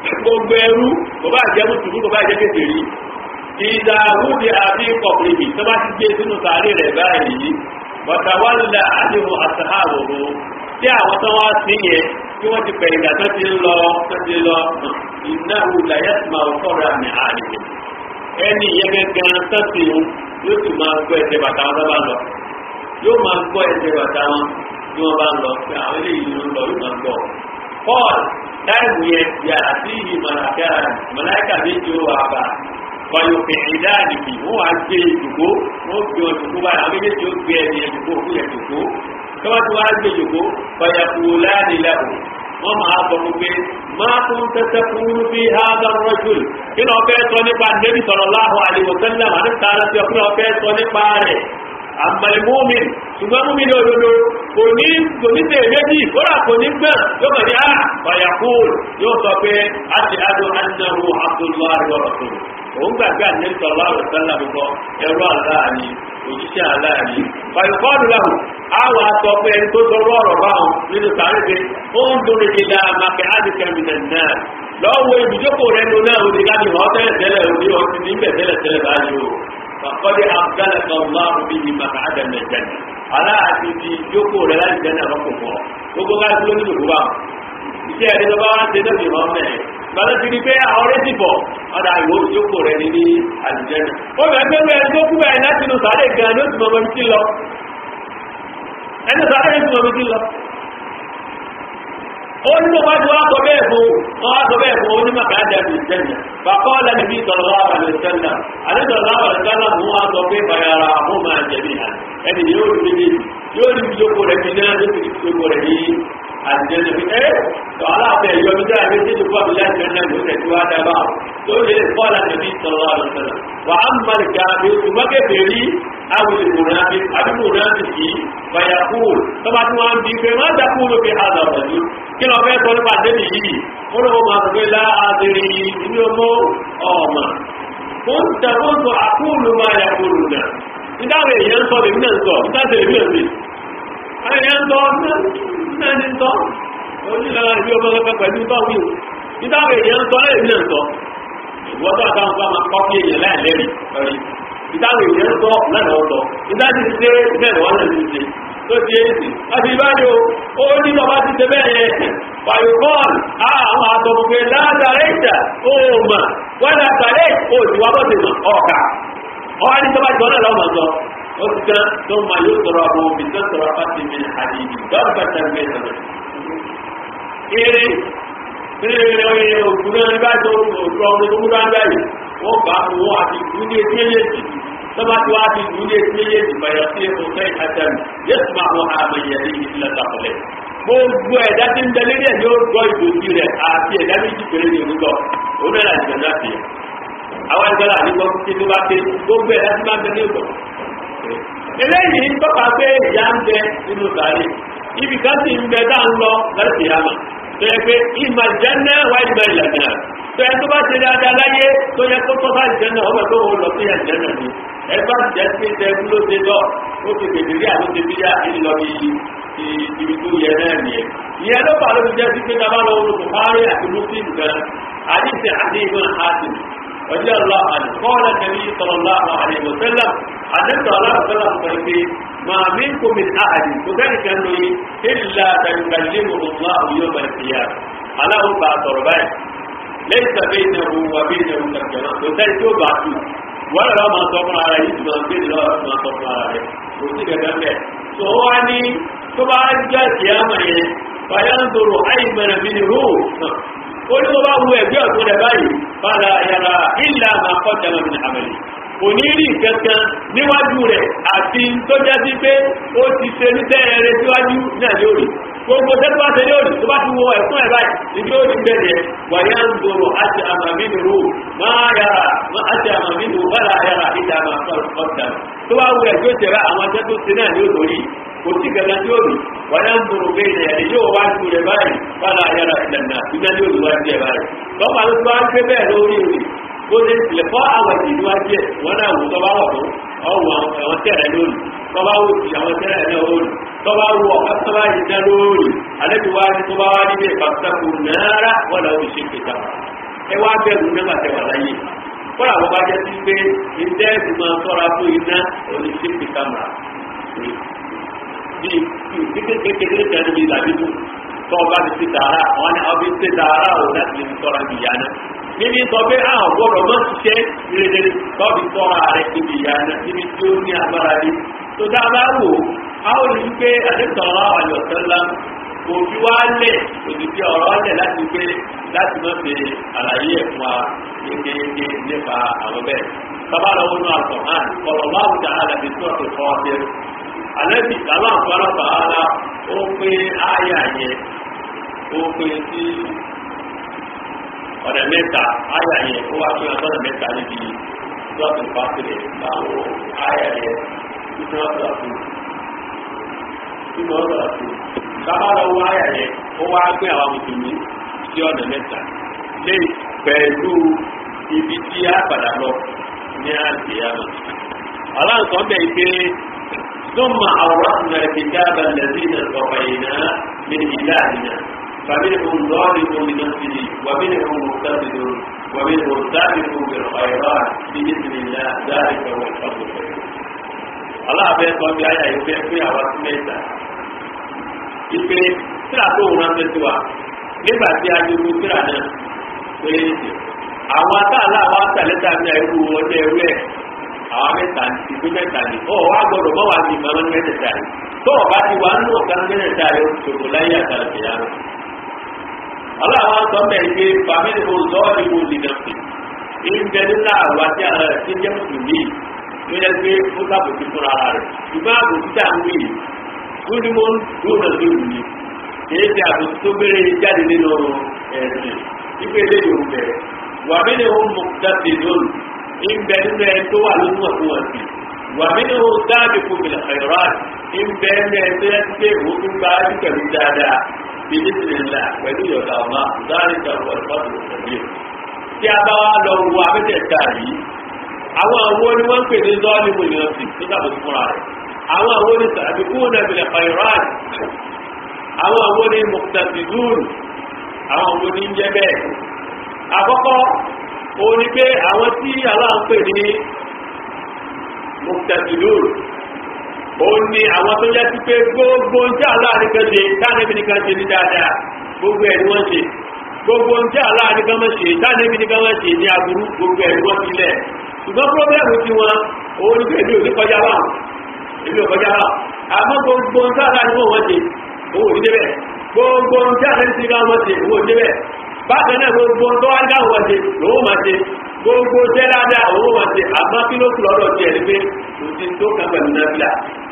gbogbo ẹrú kò bá jẹ́ mùsùlùmí kò bá jẹ́ kékeré ìdààmúdi àbí kọ̀pìlìmì tó bá ti gbé sínú sàárè rẹ̀ báyìí wàtàwálà àdìmú àtàhàwòrò tí àwọn tó wá sí yẹn tí wọ́n ti pẹ̀lú ìgbà tó ti ń lọ tó ti lọ ìnáwó làyẹ́sìmá ọ̀kọ́ra ní àdìmú ẹni yẹn gẹ́gẹ́ sọ́ọ̀tì yóò sì máa gbọ́ ẹsẹ̀ bàtà wọn bá lọ yóò máa gbọ́ ẹsẹ̀ bàtà wọn tí wọ́n bá lọ pé àwọn eléyìí ló ń lọ yóò máa gbọ́ paul táìmù yẹn yàrá sí ìmọ̀láka mọ̀láìkà méjì ó wà bá fọyọ̀pẹ̀ ìdáàdìbì wọ́n wá gbé ìdùkú wọ́n gbé ọ̀dùkú báyìí àwọn méjèèjì ó gbé ẹni ẹ̀dùkú òkú yẹn dùkú tọ́wọ́ tí wọ́n á gbé ìdùkú fọyọ̀pù láàdìlẹ́kù wọ́n máa sọ fún pé máa tún tẹ́tẹ́ fún bí hádà rọ́jùl kí ló fẹ́ sọ nípa nẹ́bí sallallahu alaihi wasallam àti tààrà tí wọ́n fẹ́ sọ nípa rẹ̀ àmàlìmọ́mìn ṣùgbọ́n mú mi ní òdodo kò ní kò ní tẹ̀ méjì kódà kò ní gbọ́n yóò kàn ní à fàyàkùn yóò sọ pé àti àdó annahu abdullahi wa rasuluhu òun gbàgbé ànẹ́bí sallallahu alaihi wasallam bọ́ ẹrú aláàní òjíṣẹ́ aláàní fàyàkùn lahu àwọn àtọ̀ pé ẹni tó sọ ọ̀rọ̀ báwọn nínú sàárè pé ó ń dúró ìlà màkẹ́ àdìkẹ́mìnà náà lọ́wọ́ ibùjókòó rẹ̀ nù náà òdì láti hàn tẹ́lẹ̀ tẹ́lẹ̀ òdì ọtí níbẹ̀ tẹ́lẹ̀ tẹ́lẹ̀ báyìí o fàkọ́dé abdalaka ọlọ́run bí i màkà àdàmẹ̀ jẹ́nà aláàtì ti jókòó rẹ̀ láti jẹ́nà lọ́kọ̀ fọ́ gbogbo ká dúró nínú ìwà iṣẹ́ ẹni tó bá wá ń ṣe lọ́sì hàn mẹ́ gbàdá ti di pé àwọn ọ̀rẹ́ ti bọ̀ ọ̀dà ìwò ìjókòó rẹ̀ ní àlùjẹ́nà ó bẹ̀ pé pé ẹni tó kú bẹ́ẹ̀ láti inú sàárè gan ló ti mọ̀ mọ́ ti lọ ẹni sàárè ti mọ̀ mọ́ ti lọ ó ní mo bá ti wá sọ bẹ́ẹ̀ fún wọn wá sọ bẹ́ẹ̀ fún onímọ̀ ká dàbí ìjẹ́nà bàbá ọ̀la níbi ìtọ̀lọ́ àwọn ìjẹ́nà àdéjọ̀lá àwọn ìjẹ́nà mú wá sọ pé bàyàrà àwọn máa jẹ̀bi hàn ẹni yóò rí méjì yóò rí ìjókòó rẹ̀ bí náà yóò rí ìjókòó rẹ̀ ní àjẹ́nà bí ẹ́ tọ́ aláàbẹ̀ ìyọ mi dáa ní títí fún àbílẹ̀ ìjẹ́nà ló tẹ̀ tí wá dábà tó lè kọ́lá níbi ìtọ̀lọ́ àwọn ìjẹ́nà wà á mọ̀ nìkà bí oṣù mọ́kẹ́fẹ́ rí àwọn ìmùnàbí àbímùnàbí yìí fàyàkùn tọ́ba tí wọ́n ń bí pé má dàkúrò fi hàdà ọ̀dọ́ kí lọ fẹ́ sọ nípa débi yìí ó lọ́wọ́ máa sọ pé láàdìrí ìlú ọmọ ọmọ ó ń tẹ̀wọ́n sọ àkúlù máa yà kúrò náà nígbàwé èèyàn sọ lèmi náà sọ nígbàtí èmi náà sí àwọn èèyàn sọ náà ní sọ onílànà ìbí ọmọ kẹfẹ pẹ̀lú báwí o nígbàwé èèyàn sọ lèmi náà sọ ìwọ́n tó àtàwọn bá máa kọ́ sí èèyàn láìlẹ́rìí ọ̀rí ìdáwé èèyàn sọ lẹ́nà ọ̀tọ̀ ìdájí ṣe bẹ́ẹ̀ wọ́n náà ti ṣe tó ti èsì láti ìbájò ó ní lọ bá ti ṣe bẹ́ẹ̀ yẹn pàyọ̀kọ́ọ̀n àwọn àtọ̀mùgbé látàrẹ́ ìjà ó mà wọ́n látàrẹ́ ó ti wá bọ́sẹ̀ mọ̀ ọ̀kà ọ̀hán ní tọ́bá ìjọ́nà lọ́mọ sọ ó ti tán tó ma yóò sọ̀rọ̀ àwọn òbí tó sọ̀rọ̀ fásitì mi àdìyí dọ́ọ̀bà tàbí ẹ̀sọ̀rọ̀ eré eré òkú náà bá tó òkú ọmọ tó múra ń báyìí wọ́n bá mú wọn àti ìlú ní etí méjèèjì tọ́ba tí wọ́n á ti ìlú ní etí méjèèjì bàyà sí ẹ̀kọ́ sẹ́yìn àtẹ̀mù yẹ́sùn máa wọ́n àmì yẹ̀rí ìfilẹ̀ tàkùlẹ̀ gbogbo ẹ̀dá tí ń bẹ lórí ẹ̀ yóò gbọ́ ìdòtí rẹ̀ àti ẹ̀dá méjì péré ní orúkọ òun náà láti gbẹ̀dá sí i àwọn ẹgbẹ́ náà ní wọ́n ti tó bá pé gbogbo ẹ̀dá tí máa ń bẹ ní ìgbọ̀. eléyìí tọ́ka pé ìyá ń bẹ nínú sàárè ibì kan sì ń bẹ dá ń lọ láti yàmà tó yẹ pé ìmọ̀ ìjẹ́nà wá ìmọ̀ ìlànà tó yẹ tó bá ṣe dáadáa láyé tó yẹ kó tọ́ bá ìjẹ́nà ọmọ tó wọ́n lọ sí ìjẹ́nà ni ẹgbẹ́ ìjẹ́ sí ìjẹ́ ló ṣe lọ ó ti gbèdè rí àwọn ti bíyà ìlọ ibi tó yẹ náà nìyẹn ìyẹn ló fà ló fi jẹ́ sí pé tábà lọ wọ́n Bukhari àti Muslim gan àdìsí àti ìbọn àti ọjọ́ ọlọ́ àti kọ́ọ̀lá nàbí sallallahu alaihi wasallam àdìsí ọlọ́run sọ́lá sọ pé máa mí kò mi àhàdì kò sẹ́ni kan lóye ìlà tàbí ọlọ́ àwùjọ bẹ̀rẹ̀ fìyà aláwọ̀ bá sọ̀rọ̀ báyìí lẹ́yìn tàbí ìnáwó wà bí ìnáwó kàkẹ́rọ̀ kò sẹ́ni tó bá tù wọ́n lọ́wọ́ máa sọ fún ara yìí tí wọ́n gbé lọ́wọ́ máa sọ fún ara rẹ̀ kò sí gẹ́gẹ́ bẹ́ẹ̀ tó wá ní tó bá jẹ́ ìyáàmà yẹn bàyá ń dòrò àìmọ̀ràn bí ní hó ó ní tó bá wu ẹgbẹ́ ọ̀tún rẹ̀ báyìí bára yàrá ìlà máa kọ́ jẹ́mọ̀ bí ní àmàlì kò ní rí kankan níwájú rẹ̀ àti tó jẹ́ sí pé ó ti ṣe ní tẹ́ẹ̀rẹ́ síwájú náà lórí gbogbo tẹ́tù wá tẹ́lẹ̀ òní tó bá ti wọ ẹ̀fún ẹ̀ báyìí ibi ó ti bẹ̀rẹ̀ wàyà ń dòrò àti àmàmínú máa yàrá àti àmàmínú bára yàrá ìjà máa fọ́ ọ̀dà tó bá wù ẹ̀gbẹ́ tẹ̀rẹ̀ àwọn tẹ́tù sí náà ní òtòrí kò sí gẹ́gẹ́ tí ó rí wàyà ń dòrò bẹ́ẹ̀ ni ẹ̀rí yóò wá ju rẹ̀ báyìí bára yàrá ìlànà ìgbà ní òtòrí wá sí ẹ̀ báyìí tọ́pàá ló tó wá ń gbé bẹ́ẹ̀ lórí rí bó ṣe tilẹ̀ fọ́ àwọn ìdí wájú ẹ̀ wọ́n náà wù tọ́ bá wọ̀ fún ọ̀wọ̀ àwọn tẹ̀rẹ̀ lónìí tọ́ bá wù sí àwọn tẹ̀rẹ̀ náà lónìí tọ́ba wọ ọ̀kásọ́lá yìí dá lórí alẹ́bí wá ní tọ́ba wá nílé pàtàkì náírà wọ́n làwọn ìṣe kẹta ẹ wá bẹ̀rù nígbà tẹ wà láyé kọ́lá àwọn bá jẹ́ sí pé ìdẹ́ ìgbìmọ̀ sọ́ra fún iná oníṣẹ́pì kámẹ́rà bí kékeré kan níbi ìlàbíbù tó ọba ti ti tààrà àwọn ni ọbí ti tààrà ò láti lè sọ́ra bí ìyá náà níbi sọ pé àwọn gbọ́dọ̀ mọ́ ṣiṣẹ́ rere tọ́bi sọ́ra rẹ̀ níbi ìyá náà níbi tí ó ní agbára rí tó dábàá wò á ó rí pé àdéhùn àyọ̀sẹ́lá òbí wa lẹ̀ òdìdí ọ̀rọ̀ lẹ̀ láti gbé láti má fi àlàyé ẹ̀ fún wa yékéyéké nípa àwọn bẹ́ẹ̀. sábà lọ́wọ́ nínú àtọ̀hán kọ̀rọ̀ máa ń dà á lẹ́bi tó ọ̀sẹ̀ fọ́ ọ́sẹ̀. àlẹ́bí sàlá àfọlọ́fà ara ó pé áyà yẹn ó pé sí ọ̀nà mẹ́ta áyà yẹn ó wá pé ọ̀nà mẹ́ta níbi tó ọ̀sẹ̀ fásitì báwo áyà yẹn títí wọ́n sọ̀rọ̀ fún títí wọ́n sọ̀rọ̀ fún sábà lọ wá àyà yẹn ó wá gbé àwọn mùsùlùmí sí ọ̀nà mẹ́ta lé pẹ̀lú ibi tí a padà lọ ní àgbéyàmọ̀. aláǹsọ̀ bẹ̀ pé ثم أورثنا الكتاب الذين اصطفينا من عبادنا فمنهم ظالم لنفسه ومنهم مقتصد ومنهم سابق بالخيرات بإذن الله ذلك هو الفضل الكبير. الله بيقول بآية يبيع فيها وسميتها ìpè tíra tó ń ránṣẹ́ sí wa nígbà tí a dúró tíra náà pé àwọn atáàlà àwọn àtàlẹ́tà ní ẹrú ọjọ́ ẹrú ẹ̀ àwọn mẹ́ta ìpín mẹ́ta ni ọ̀ wá gbọ́dọ̀ mọ́ wá ní ìmọ̀ mẹ́tẹ̀ẹ̀ta yìí tó o bá ti wá nínú ọ̀kan mẹ́tẹ̀ẹ̀ta yìí ó ti tòkò láyé àtàlẹ́tà yà rẹ̀. ọlọ́run sọ bẹ́ẹ̀ pé fàmílì mo lọ́ ìwò lìnà sí i ń bẹ nínú àwọn àti àwọn ẹ̀ tí ń jẹ́ mùsùlùmí tó yẹ pé ó sàbòsí fúnra rẹ̀ ṣùgbọ́n àbòsí tà ń wí gúdúmọ́ lónà lóru ni kìí ṣe àbòsí tó bẹ̀rẹ̀ jáde nínú ẹ̀sìn ìgbé eléyìí ò bẹ̀rẹ̀ wà mí ni ó mú dáṣe lónìí ìbẹ nínú ẹ tó wà lónìí wà fún wọn sí wà mí ni ó dáàbì fún mi lẹ́yìnrán ìbẹ nínú ẹ tó yẹ kí pé òun tún bá yí pẹ̀lú dáadáa bí ní sinmi ńlá pẹ̀lú ìyọ̀dà ọ̀ma dáàbì ìjọba ìfọ́tò ìfọ̀tò tí a bá wá lọ wo abẹ́tẹ̀ẹ̀ta yìí àwọn àwọn ni wọ́n ń pè ní zọ́ọ̀lì mọ̀lẹ́ọ̀sì tó dàbò fúnra rẹ̀ àwọn àwọn ní sàbíkún nàbìlẹ̀ fàìrán àwọn àwọn ní mọ̀tàdìdún àwọn àwọn ní jẹ́ bẹ́ẹ̀ àkọ́kọ́ òun ni pé àwọn tí aláǹpẹ̀ ní mọ̀tàdìdún òun ni àwọn tó jẹ́ sí pé gbogbo ń jẹ́ aláàrin kan ṣe táànẹ́bì nìkan ṣe ní dáadáa gbogbo ẹ̀ ni wọ́n ṣe gbogbo ń jẹ́ aláàrin kan mọ́ ṣe táànẹ́bì nìkan mọ́ ṣe ní aburú gbogbo ẹ̀ ni wọ́n ti lẹ̀ ṣùgbọ́n pírọ́bẹ́ẹ̀mù ti wọn òun ni pé èmi ò ní kọjá báwọn èmi ò kọjá náà àmọ́ gbogbo ń sáà ní wọ́n ṣe owó ní débẹ̀ gbogbo ń sáà ní sígá wọ́n ṣe owó ní débẹ̀ bákan náà gbogbo tó wá dáhùn wọ́n ṣe lówó máa ṣe gbogbo tẹ́ dáadáa owó máa ṣe àmọ́ kí ló kù lọ́dọ̀ tiẹ̀ ni pé kò sí tó kàn pẹ̀lú náfìlà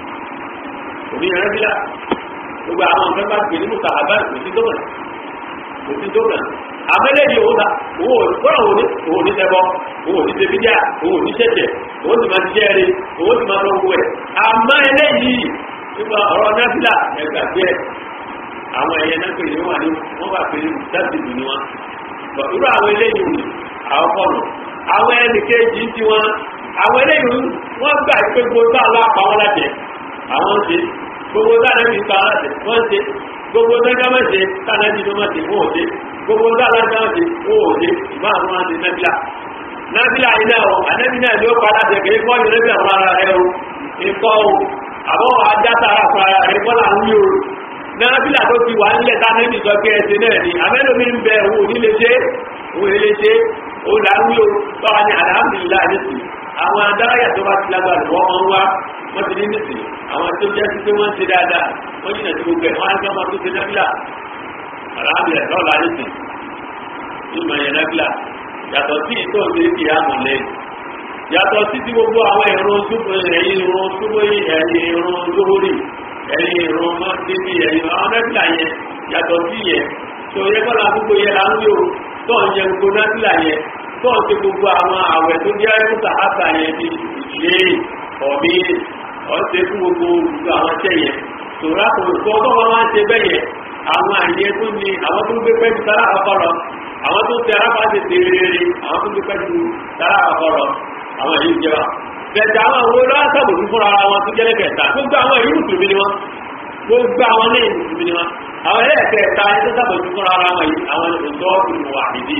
òní náfìlà gbogbo àwọn nǹkan bá gbé nínú kàbá kò sí tó kàn kò sí tó kàn àmẹ́lẹ́dì owó ta owó kọ́nà owó ní owó ní tẹ́bọ́ owó ní tẹ́bíjà owó ní tẹ́tẹ̀ owó ti máa ti jẹ́ rí owó ti máa lọ wọ ẹ̀ àmọ́ eléyìí nípa ọ̀rọ̀ náfìlà ẹ̀gbà díẹ̀ àwọn ẹ̀yẹ náà pèlè wọn ní wọ́n bá pèlè dáàbìbì ni wọn irú àwọn eléyìí wù àwọn kọ́nà àwọn ẹnì kejì ti wọn àwọn eléyìí wọ́n gbà pé gbogbo àlọ́ àpá wọn lájẹ àwọn ṣe gbogbo dáadáa pa wọn lájẹ wọ́n ṣe gbogbo dáadáa má ṣe dáadáa bí wọ́n ṣe wọ́n ṣe gbogbo dáadáa dáadáa ṣe wọ́n ṣe ìbá àwọn máa ṣe nábìlà nábìlà yìí náà o ànábì náà ló pa láti ẹ̀kẹ́ kọ́ yọrọ bí àwọn ara rẹ o ikọ́ o àbọ̀ ajá tara fún ara rẹ kọ́ là ń wí o nábìlà tó ti wà nílẹ̀ tá náà nìjọ pé ẹsẹ̀ náà ni àmẹ́lòmí ń bẹ òun ò ní lè ṣe òun ò lè ṣe òun là ń wí o báwa ni alhamdulillah nísìnyí àwọn adáráyà tó bá ti lágbára wọ́n máa ń wá wọ́n ti ní nísìnyí àwọn tó jẹ́ sí pé wọ́n ń ṣe dáadáa wọ́n jìnà sí gbogbo ẹ̀ wọ́n á gbọ́ máa tó ṣe nábìlà alhamdulillah lọ́la nísìnyí ìmọ̀ yẹn nábìlà yàtọ̀ sí ìtò ìdílé kìí àmọ̀ lẹ́yìn yàtọ̀ sí ti gbogbo àwọn ìrún ṣubú ẹ̀yìn ìrún ṣubú ẹ̀yìn ìrún lórí ẹ̀yìn ìrún mọ́tìbí ẹ̀yìn àwọn nábìlà yẹn yàtọ̀ sí yẹn tó yẹ kọ́ la gbogbo yẹn là ń yò tó ń yẹ gbogbo nábìlà yẹn tó ń ṣe gbogbo àwọn àwẹ̀ tó jẹ́ ẹ̀kúta àtà yẹn bí ìṣe ọ̀mí ọ̀ṣẹ́ fún gbogbo gbogbo àwọn ṣẹ́ yẹn tòrá kò tó ọgbọ́n wọn máa ń ṣe bẹ́ẹ̀ yẹn àwọn àyè tó ní àwọn tó ń gbé pẹ́ẹ́bí sára àkọ́kọ́ lọ àwọn tó ń tẹ arápá ṣe ṣe rere àwọn tó ń gbé pẹ́ẹ́bí sára àkọ́kọ́ lọ àwọn èyí jẹba bẹ̀tẹ̀ àwọn owó lọ́wọ́ sábòtú fúnra ara wọn tó jẹ́ lẹ́kẹ̀ẹ́ta gbogbo àwọn èyí mùsùlùmí ni wọn gbogbo àwọn ní mùsùlùmí ni wọn àwọn ẹlẹ́kẹ̀ẹ́ta ẹni tó sábòtú fúnra ara wọn yìí àwọn ìṣọ́ ìmọ̀ àdìdì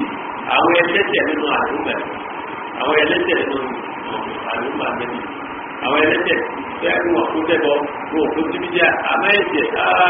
àwọn ẹlẹ́tẹ̀ nínú àdúgbò àwọn ẹlẹ́tẹ̀ nínú àdúgbò àgbẹ̀bí àwọn ẹlẹ́tẹ̀ bẹ́ẹ̀ ni wọ́n kó tẹ́bọ̀ wọ́n kó síbi díà àmọ́ ẹ̀jẹ̀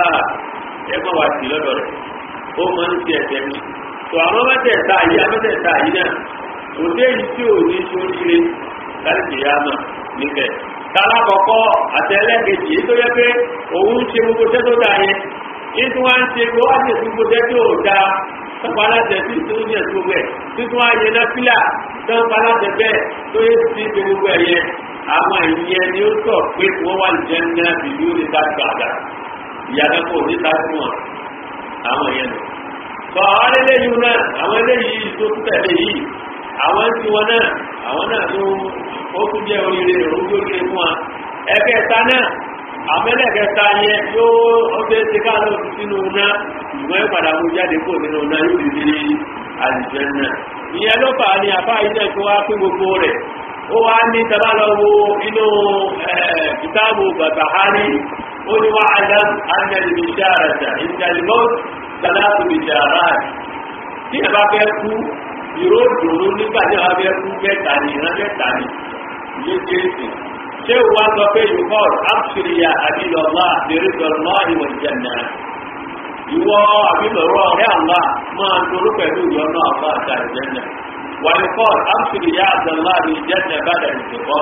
ẹ má wá sí lọ́dọ̀ rẹ̀ ó máa ń ti ẹ̀jẹ̀ mi tó àwọn mẹ́tẹ̀ẹ̀ta yìí amẹ́tẹ̀ẹ̀ta yìí náà kò dé yìí tí ò ní sóríire láti jìyà náà níbẹ̀ tala kọ̀kọ́ àtẹlẹ́kejì èyí tó yẹ pé òun ṣe gbogbo tẹ́ tó dà yẹn yìí tí wọ́n ń ṣe gbogbo wá sí gbogbo tẹ́ tó dà tọ́pọ̀ aláṣẹ tí tó ń yẹ gbogbo ẹ̀ títún ayé náà fílà tọ́pọ̀ aláṣẹ bẹ́ẹ̀ tó yẹ sí ṣe gbogbo ẹ̀ yẹn àwọn ìyẹn ni ó sọ pé wọ́n wà jẹ́ náà bìlú ní dájú àdá ìyàtọ̀ kò ní dájú wọn àwọn yẹn nù. sọ àwọn eléyìí náà àwọn eléyìí tó tẹ̀lé yìí àwọn tí wọn náà àwọn náà tó ó tún jẹ́ oríire òrùjó lé fún wa ẹ̀kẹta náà àmẹ́lẹ̀kẹta yẹn yóò ọdẹ ti ká lọ sí sínú náà ìwọ̀n ẹ̀ padà mú jáde kó nínú náà yóò di ní àlùjẹ náà ìyẹn ló fà á ní àbá yìí náà tó wá pé gbogbo rẹ̀ ó wá ní tàbá lọ wo inú kìtáàbù Barbahari ó ní wá àdám anẹ́lì bisharata ìdàlmọ́t sàlátù bisharat tí ẹ bá fẹ́ kú ìró dùnú nígbà tí wọn fẹ́ kú mẹ́ta ní ìran mẹ́ta ní ìlú jésù ṣé wàá sọ pé yòókọ́ àbùsùrìyà àbílọ́lá bẹ̀rẹ̀dọ̀lá ìwọ̀n ìjẹ̀nà ìwọ àbílọ̀rọ̀ ọ̀rẹ́ àlá máa ń dorú pẹ̀lú ìyọ́nà àbá àti àìjẹ́nà wàlúkọ́ àbùsùrìyà àbílọ́lá ìjẹ̀nà bàdà ìṣẹ̀kọ́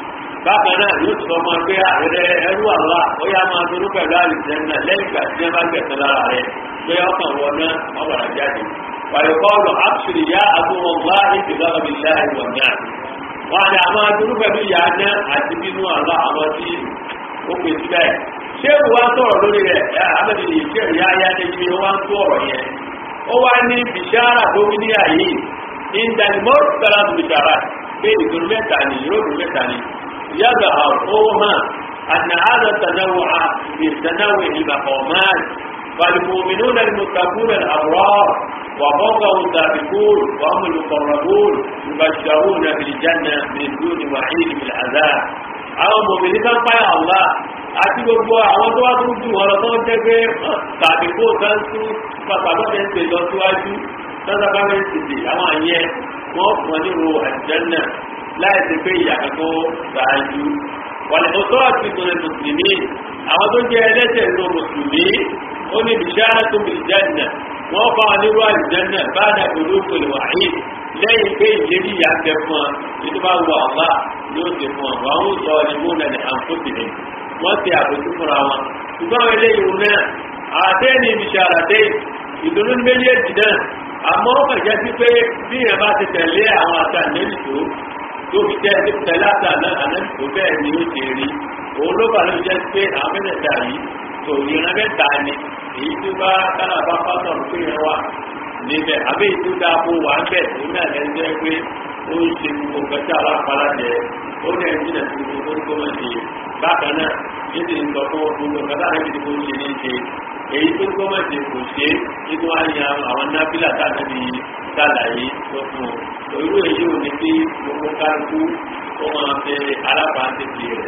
bákan náà yóò sọ ọmọ pé àrẹ ẹrú àlá ó yá máa dorú pẹ̀lú àìjẹ́nà lẹ́yìn ìgbà tí wọ́n bá gbẹ̀sẹ̀ lára rẹ̀ pé ọkàn wọn náà ọ̀bàrà jáde ويقال أبشر يا عدو الله بغضب الله والنار وأنا أما أدرك بيانا أتبين الله أمتي òkè síbẹ̀ ṣé wàá sọ̀rọ̀ lórí rẹ̀ ẹ àbẹ̀bí ìṣe ìyá ayá níbi wàá sọ̀rọ̀ yẹn ó wá ní bìṣára tó ní àyè ìdánimọ̀ sára tó bìṣára pé ìdùnnú mẹ́ta ni ìròdùn mẹ́ta ni yàgbà ọ̀hún hàn àná àdà tànáwó à ìtànáwó ìmàkọ̀ọ́mán فالمؤمنون المتقون الأبرار وفوقهم السابقون وهم المقربون يبشرون بالجنة من دون وعيد بالعذاب àwọn mòmìnì kan páyà ọ̀la àti gbogbo àwọn tó wá tún jù wọn lọ tó ń jẹ́ pé tàbí kó kan tún pàpàlọ́dẹ̀ ń pè lọ síwájú sọ́sàbámẹ́ntìtì àwọn àyẹ wọ́n fún ọ nírò àjẹ́nà láì sí pé ìyàtọ̀ tó ṣáájú wàlẹ̀ tó tọ́ àti ìtòlẹ̀ mùsùlùmí àwọn tó jẹ́ ẹlẹ́sẹ̀ nínú mùsùlùmí ó ní bìṣára tó bìí jẹ́nà wọ́n bá wọn nírú àlùjẹ́nà bá dà pẹ̀lú òkèlè wáyé lẹ́yìn pé ìlérí ìyá tẹ fún ọ nínú bá wọ ọ̀la yóò ti fún ọ wọn ó sọ ní múnà ní àǹfóṣìlẹ̀ wọ́n ti àbójú fúnra wọn ṣùgbọ́n àwọn eléyìí wọn náà àtẹ́ni bìṣára tẹ́ ìdùnnú méjèèjì náà àmọ́ ó kàn jẹ́ sí pé bí ìyẹn bá ti tẹ̀lé àwọn àtàlẹ́yìn tó tó fi jẹ́ ẹni tẹ̀lé àtàlẹ́yìn tó bẹ́ẹ̀ ni ó ti rí òun ló bá ló jẹ́ pé àwọn mẹ́tẹ̀ẹ̀ta yìí tó ìran mẹ́ta ni èyí tó bá kánà bá pásọ̀ pé yẹn wà níbẹ̀ àbí èyí tó dáa bó wà ń bẹ̀ tó náà lẹ́nu jẹ́ pé ó ń ṣe gbogbo kẹta alápàlà jẹ ó ní ẹni jìnà sí gbogbo tó kọ́ ṣe bákan náà yìí ti ń sọ fún gbogbo kẹta rẹ̀ ti kó ṣe ní ṣe èyí tó kọ́ ṣe kò ṣe nínú àyà àwọn nábìlà táàbí sàlàyé tó fún un irú èyí ò ní kí gbogbo kálukú ó máa fẹ́ alábàáṣepì rẹ̀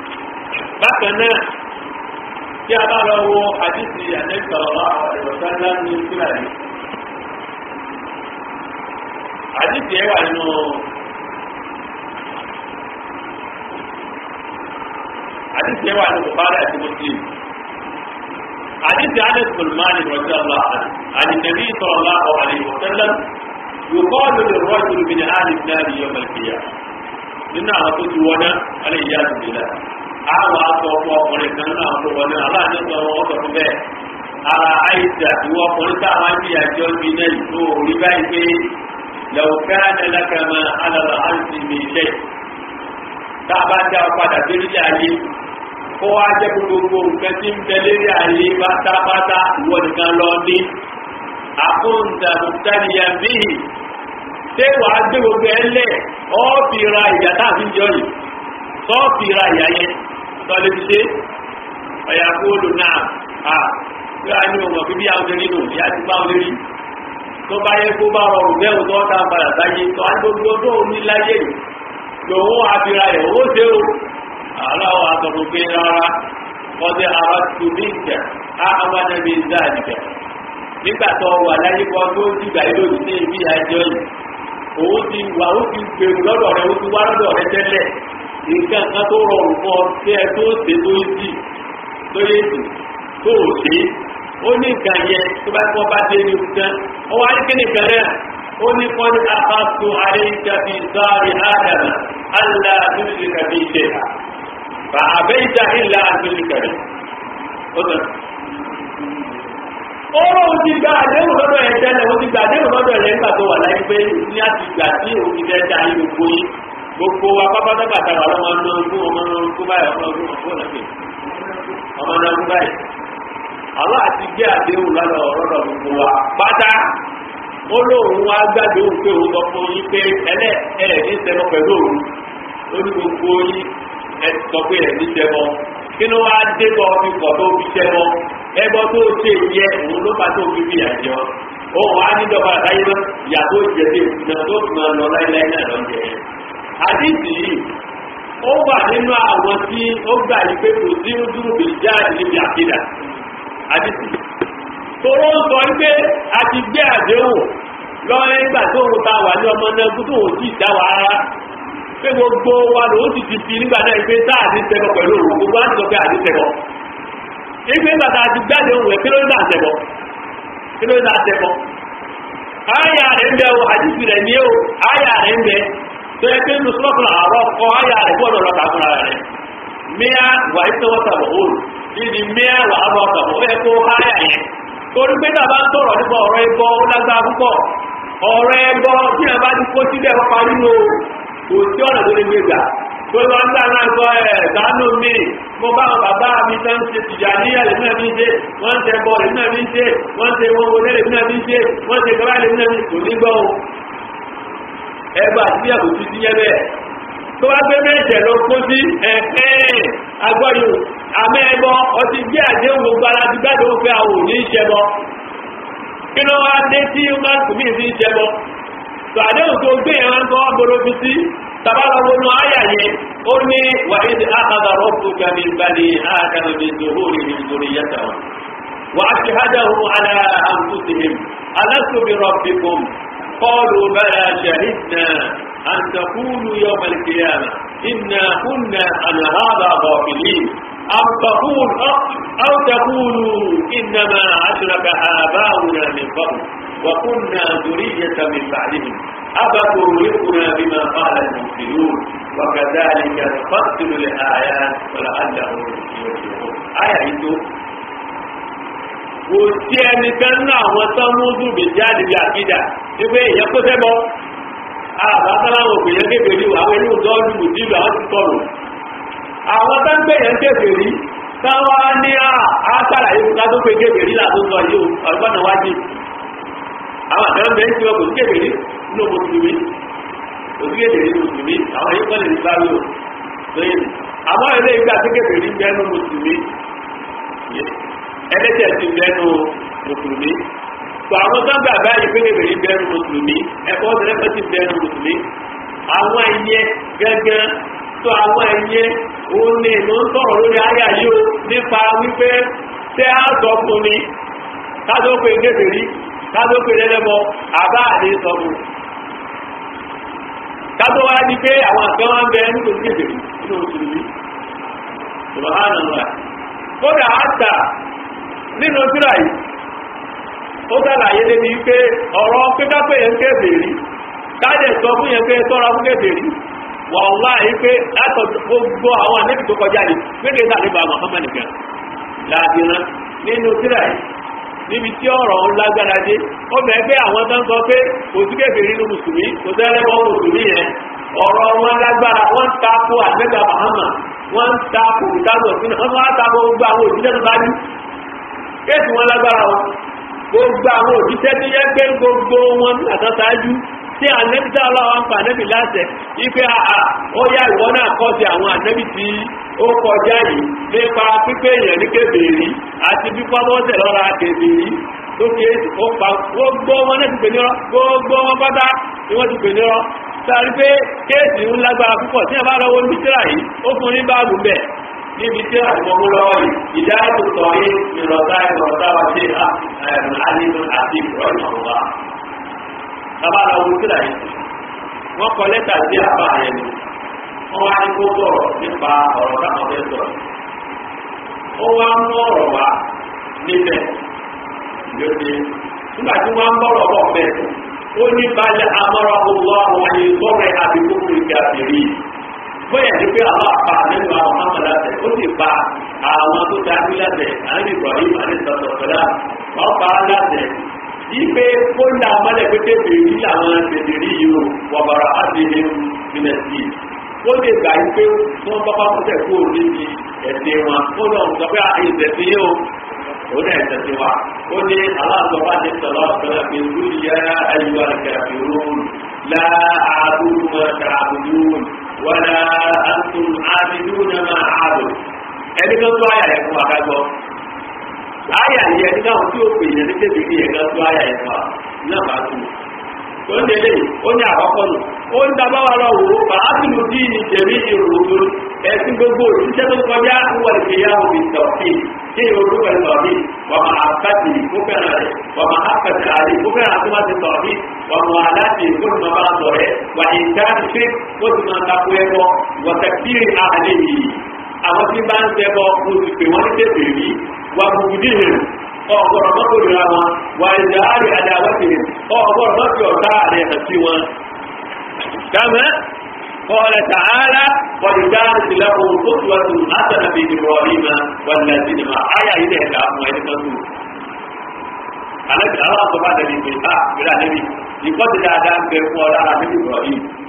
bákan náà tí a bá lọ wo àdìsí àdẹ́sọ̀rọ̀ ìwọ̀sánlá ní ìsúláyé àdìsí ẹwà nínú àdìsí ẹwà nínú bùbárí àti muslim àdìsí àdẹ́sọ̀rọ̀mánì rọ̀jọ́ allah àdìsẹ̀bí sọ̀rọ̀lá ọ̀hánì ìwọ̀sánlá يقال للرجل من أهل النار يوم القيامة nínú àwọn tó ti wọná wọn lè yá àdùnnú la àwọn aṣọ ọkọ ọkùnrin kan náà tó wọná aláàánú sọ wọn sọ fún bẹ́ẹ̀ ara àìsà ìwọ ọkùnrin tá àwọn àti àjọ bí náà tó rí báyìí pé lẹ́wọ̀ká ẹlẹ́kàmá alàlà àǹtí mi lẹ̀ tá a bá dá ọ padà lórí ayé kó wá jẹ́ gbogbo nǹkan tí ń bẹ lórí ayé pátápátá ìwọ nìkan lọ ní àkóńtà mùtánìyà bíi ṣé wàá gbé gbogbo ẹ lẹ̀ ọ́ọ̀fì ra ìyá táàfin jọ yìí sọ́ọ̀fì ra ìyá yẹn tọ́lẹ̀ fi ṣe ọ̀yà kóòlù náà à tí a ní ọmọ bíbí àwọn ọmọ nínú ìyá ti bá wọn rí tó bá yẹ kó bá rọrùn bẹ́ẹ̀ tó ọ̀tá padà sáyé tó á gbogbo tó ní láyé yìí lòun àfihàn ẹ̀ owó ṣe o aláwọ̀ àtọ̀kùn pé rárá wọ́n ti ara tù ní ìjà á àwọn ẹbí ìdá àdìgẹ̀ nígbà tó wà láyé kan tó dìgbà yìí lòdì sí ibi àjọ yìí òun ti wà ó ti gbèrú lọ́dọ̀ rẹ ó ti wá lọ́dọ̀ rẹ tẹ́lẹ̀ nǹkan kan tó rọrùn fún ọ tí ẹ tó ṣe tó yé sí tó yé sí tó ò ṣe ó ní nǹkan yẹn tó bá kọ́ bá dé ní nǹkan ó wá ní kíni kan náà ó ní kọ́ ní akáso àríkàbí sáré ádàmà alá àtúnṣe kàbí ìṣe ha bà àbẹ́yìjà ìlà àtúnṣe kàbí ó tán. ó lóun ti gba àdéhùn lọ́dọ̀ ẹ̀ tẹ́lẹ̀ ó ti gba àdéhùn lọ́dọ̀ ẹ̀ nígbà tó wà láyé pé ní àti ìgbà tí òun ti fẹ́ da ayé gbogbo yín gbogbo wa pápátápàtà wà lọ́wọ́ ọmọ ọdún ọmọ ọdún báyìí ọmọ ọdún ọmọ ọdún ọmọ ọdún báyìí àwọn àti gbé àdéhùn lọ́dọ̀ ọ̀rọ̀dọ̀ gbogbo wa pátá ó lóun wá gbàgbé òun pé òun sọ fún yín pé ẹlẹ́ ẹ̀ ní sẹ́mọ pẹ̀lú òun ó ní gbogbo yín ẹ sọ pé ẹ̀ ní sẹ́mọ kí ló wá dé bọ́ fi pọ̀ tó fi sẹ́mọ ẹgbọ́ tó ṣe yẹ òun ló bá tó fi fi àjọ òun á ní dọ́gba àtàyè náà ìyàtọ̀ ìjẹ́bí ìkùnà tó fi máa lọ láíláí náà lọ́jẹ́ àdìsí yìí ó wà nínú àwọn tí ó gbà yí pé kò sí dúró bìí jáde níbi àkídà àdìsí tòró ń sọ wípé a ti gbé àdéhùn lọ́wọ́ nígbà tó ń ta wà ní ọmọ náà kó tó ń tí ì dá wa rárá pé gbogbo wa ló ti ti fi nígbà náà pé tá àti tẹ̀bọ̀ pẹ̀lú òun gbogbo á ti sọ pé àti tẹ̀bọ̀ ìgbé nígbà tá a ti gbáde òun rẹ̀ kí ló ń dà tẹ̀bọ̀ kí ló ń dà tẹ̀bọ̀ àyà rẹ̀ ń bẹ o àdìsí rẹ̀ ní o àyà rẹ̀ ń bẹ tó yẹ pé nùsùlọ́kùn àárọ̀ kọ àyà rẹ̀ gbọ́dọ̀ lọ́ta fúnra rẹ̀ míà wà ìtọ́wọ́tàbọ̀ òòlù ìdí míà wà á bọ̀ tàbọ̀ ó yẹ kó àyà yẹn torí pé tàbá ń tọ̀rọ̀ nípa ọ̀rọ̀ ẹbọ ó lágbára púpọ̀ ọ̀rọ̀ ẹbọ tí a bá ti kó síbẹ̀ wọ́n parí lò kò sí ọ̀nà tó lè gbé gbà tó lọ ń gbà náà sọ ẹ̀ dánú mi mo bá wọn bàbá mi tán ṣe tìjà ní ẹ̀lẹ́ náà mi ṣe wọ́n ń tẹ bọ́ ẹ̀lẹ́ náà mi ṣe wọ́n ń tẹ wọn wọlé ẹ̀lẹ́ náà mi ṣe wọ́n ń tẹ kọ́lá ẹ̀lẹ́ náà mi kò ní gbọ́ o ẹgbà tí a kò ti ti yẹ bẹ́ẹ̀ tó wá gbé mẹ́jẹ̀ lọ kó sí ẹ̀ẹ́ agbọ́yò àmẹ́ ẹbọ ọtí bí àdéhùn gbogbo ara ti gbádùn ó fẹ́ àwọn òní ìṣẹ́bọ kí ló wá dé tí ó máa ń kùmí sí ìṣẹ́bọ tó àdéhùn tó gbé yẹn wọn kọ́ ọgbọ́dọ̀ fi sí tabalọ́wọ́nù àyà yẹn ó ní wà ìdí àkàdà rọ́pù kàmí balẹ̀ àkàmì bí zòhóri ní ìzòrí yàtà wọn wà á ti hádàhùn àlà àǹkùsìhìm alásùbí rọ̀bìkùm kọ́ọ̀lù bẹ́ẹ̀ ṣàhìdnà أن تقولوا يوم القيامة إنا كنا عن هذا غافلين أو تقول أو تقولوا إنما أشرك آباؤنا من قبل وكنا ذرية من بعدهم أفتهلكنا بما قال المفسدون وكذلك نفصل الآيات ولعلهم يرجعون آية kò sí ẹnìkan náà àwọn tán mú dùbì jáde bí àkídà wípé ìyẹn kó sẹ́bọ̀ àbátáláwọ̀ òpèyàn kéferì àwọn inú dọ́ọ̀lù mùsílù àwọn ti tọrọ àwọn tó ń gbèyàn kéferì táwa ní àṣàlàyé fún ká tó pé kéferì làtúntò yìí ọgbọ́n náà wájú àwọn àtẹ̀wọ́n bẹ́ẹ̀ ń tiwọ́ kò sí kéferì nínú mùsùlùmí kò sí kéferì nínú mùsùlùmí àwọn yìí kọ́lé nípa rí o lóyìn àmọ́ ilé ìgbà tó kéferì ń bẹ́ẹ̀ nínú mùsùlùmí ẹlẹ́tẹ̀ ti bẹ́ẹ̀ nínú mùsùlùmí tó àwọn tó ń gbà báyìí pé kébèrè bẹ́ẹ̀rù mùsùlùmí ẹ̀kọ́ ọ̀sẹ̀lẹ́fẹ́ ti bẹ́ẹ̀rù mùsùlùmí àwọn ẹ̀yẹ gẹ́gẹ́ tó àwọn ẹ̀yẹ òun ni ló ń sọ̀rọ̀ lórí ayà yìí o nípa wípé tẹ́ á sọ fún ni kájọ́ pé kébèrè kájọ́ pé lẹ́lẹ́bọ àbá àdé sọ fún kájọ́ wá ní pé àwọn àgbẹ̀ wọn bẹ nítorí kébèrè nínú mùsùlùmí subhanallah kódà àtà nínú tíra yìí ó sàlàyé débi pé ọ̀rọ̀ píkápẹ́ yẹn kébèrè káàdẹ̀ sọ fún yẹn pé tọ́ra fún kébèrè wọ́n wá yìí pé látọ̀ gbogbo àwọn ànẹ́bì tó kọjá ní gbégbé sàlébà Muhammad nìkan láàbìrán nínú tíra yìí níbi tí ọ̀rọ̀ ń lágbára dé ó bẹ̀ẹ́ pé àwọn tó ń sọ pé kò sí kébèrè nínú mùsùlùmí kò sẹ́lẹ̀bọ̀ mùsùlùmí yẹn ọ̀rọ̀ wọn lágbára wọ́n ń takò ànẹ́bà Muhammad wọ́n ń takò ìtàgbọ̀ sínú wọ́n wá takò gbogbo àwọn òṣìṣẹ́ tó bá ní kéèsì wọn lágbára wọn gbogbo àwọn òjíṣẹ́ tí yẹ pé gbogbo wọn ní àtàtàájú tí ànẹ́bí tí aláwọ̀ ń pa ànẹ́bí láṣẹ ipe àà ó yá ìwọ náà kọ́ sí àwọn ànẹ́bí tí ó kọjá yìí nípa pípé èèyàn ní kébèrè àti pípọ́ bọ́sẹ̀ lọ́ra kébèrè tó fi èsì ó pa gbogbo wọn náà ti pè nírọ́ gbogbo wọn pátá ni wọ́n ti pè nírọ́ sáré pé kéèsì ń lágbára púpọ̀ tí ẹ bá lọ́wọ́ ní tíra yìí ó fún ní báàgù bẹ́ẹ̀ níbi tí àtìmọ́mú lọ́wọ́ yìí ìdáàbò sọ yé ìrọ̀tá ìrọ̀tá wa ṣe àlìmọ́ àti ìrọ̀lẹ́ ọ̀wá. bàbá lọ wo sílà yìí wọ́n kọ lẹ́tà sí àbá yẹn ni wọ́n wá ní kó sọ̀rọ̀ nípa ọ̀rọ̀ táwọn fẹ́ sọ̀rọ̀. ó wá mú ọ̀rọ̀ wá níbẹ̀ lóde nígbà tí wọ́n ń bọ̀rọ̀ bọ̀ bẹ́ẹ̀ ó ní balẹ̀ amọ́rọ̀ ọ̀gbọ́n àwọn ìgbọ́rẹ̀ àbíkókò ìgbà fèrè bóyá ní pé àwọn àpá nínú àwọn amọ̀láṣẹ ó sì pa àwọn tó dájú láṣẹ àní Ibrahim àdìsọ̀tọ̀tọ̀lá wọ́n pa á láṣẹ ipe kó ń da amọ́lẹ̀ pété bèbí làwọn bèbèrè yìí o wọ̀bàrà àdìyẹ mínísítì ó lè gbà yí pé wọ́n bá bá kọ́tẹ̀ kó o níbi ẹ̀sìn wọn ó lọ sọ pé ìṣẹ̀sìn yìí o òun náà ìṣẹ̀sìn wa ó ní aláàbọ̀bá ní sọ̀rọ̀ ọ̀sọ̀rọ̀ pé olùyẹ ayélujára kẹfìrún láàbùrù mọ̀tàbùrún wàlá àtùn àbìdún máa àbò ẹni tó tó àyà yẹn fún wa ká gbọ́ àyà yẹn ní káwọn tí ó pè yẹn ní kébìrì yẹn ká tó àyà yẹn fún wa náà bá tù tó ń délé ó ní àkọ́kọ́ nù ó ń dábà wà lọ wò ó fàásùlù bí ní jẹ̀mí ìròdó ẹ̀sìn gbogbo òṣìṣẹ́ tó kọjá wà lè yá omi tọ̀kì kí ìròdó pẹ̀lú tọ̀kì wà má àkàtì kó fẹ́ràn rẹ̀ wà má àkàtì àlè kó fẹ́ràn àti máa ti tọ̀kì wà má aláàtì kó ti máa bá a sọ̀rẹ́ wà ìjà ti fi kó ti máa takò ẹ̀kọ́ wà tẹ̀kìrì àlè yìí àwọn tí bá ń sẹ́kọ̀ kó ti pè wọ́n ní tẹ̀sẹ̀ rí wà bùbùdíhìn ọ̀gọ̀rọ̀ mọ́tò ìrora wọn wà ìjà àrè àdáwọ́tìrì ọ̀gọ̀rọ̀ mọ́tò ọ̀tá àrẹ ẹ̀sìn wọn. كما قال تعالى قد كانت لهم قدوة حسنة في إبراهيم والذين معه آية إلى كلام وإلى كتب على الله سبحانه وتعالى آه بلا نبي يقول لا دام بيقول على نبي إبراهيم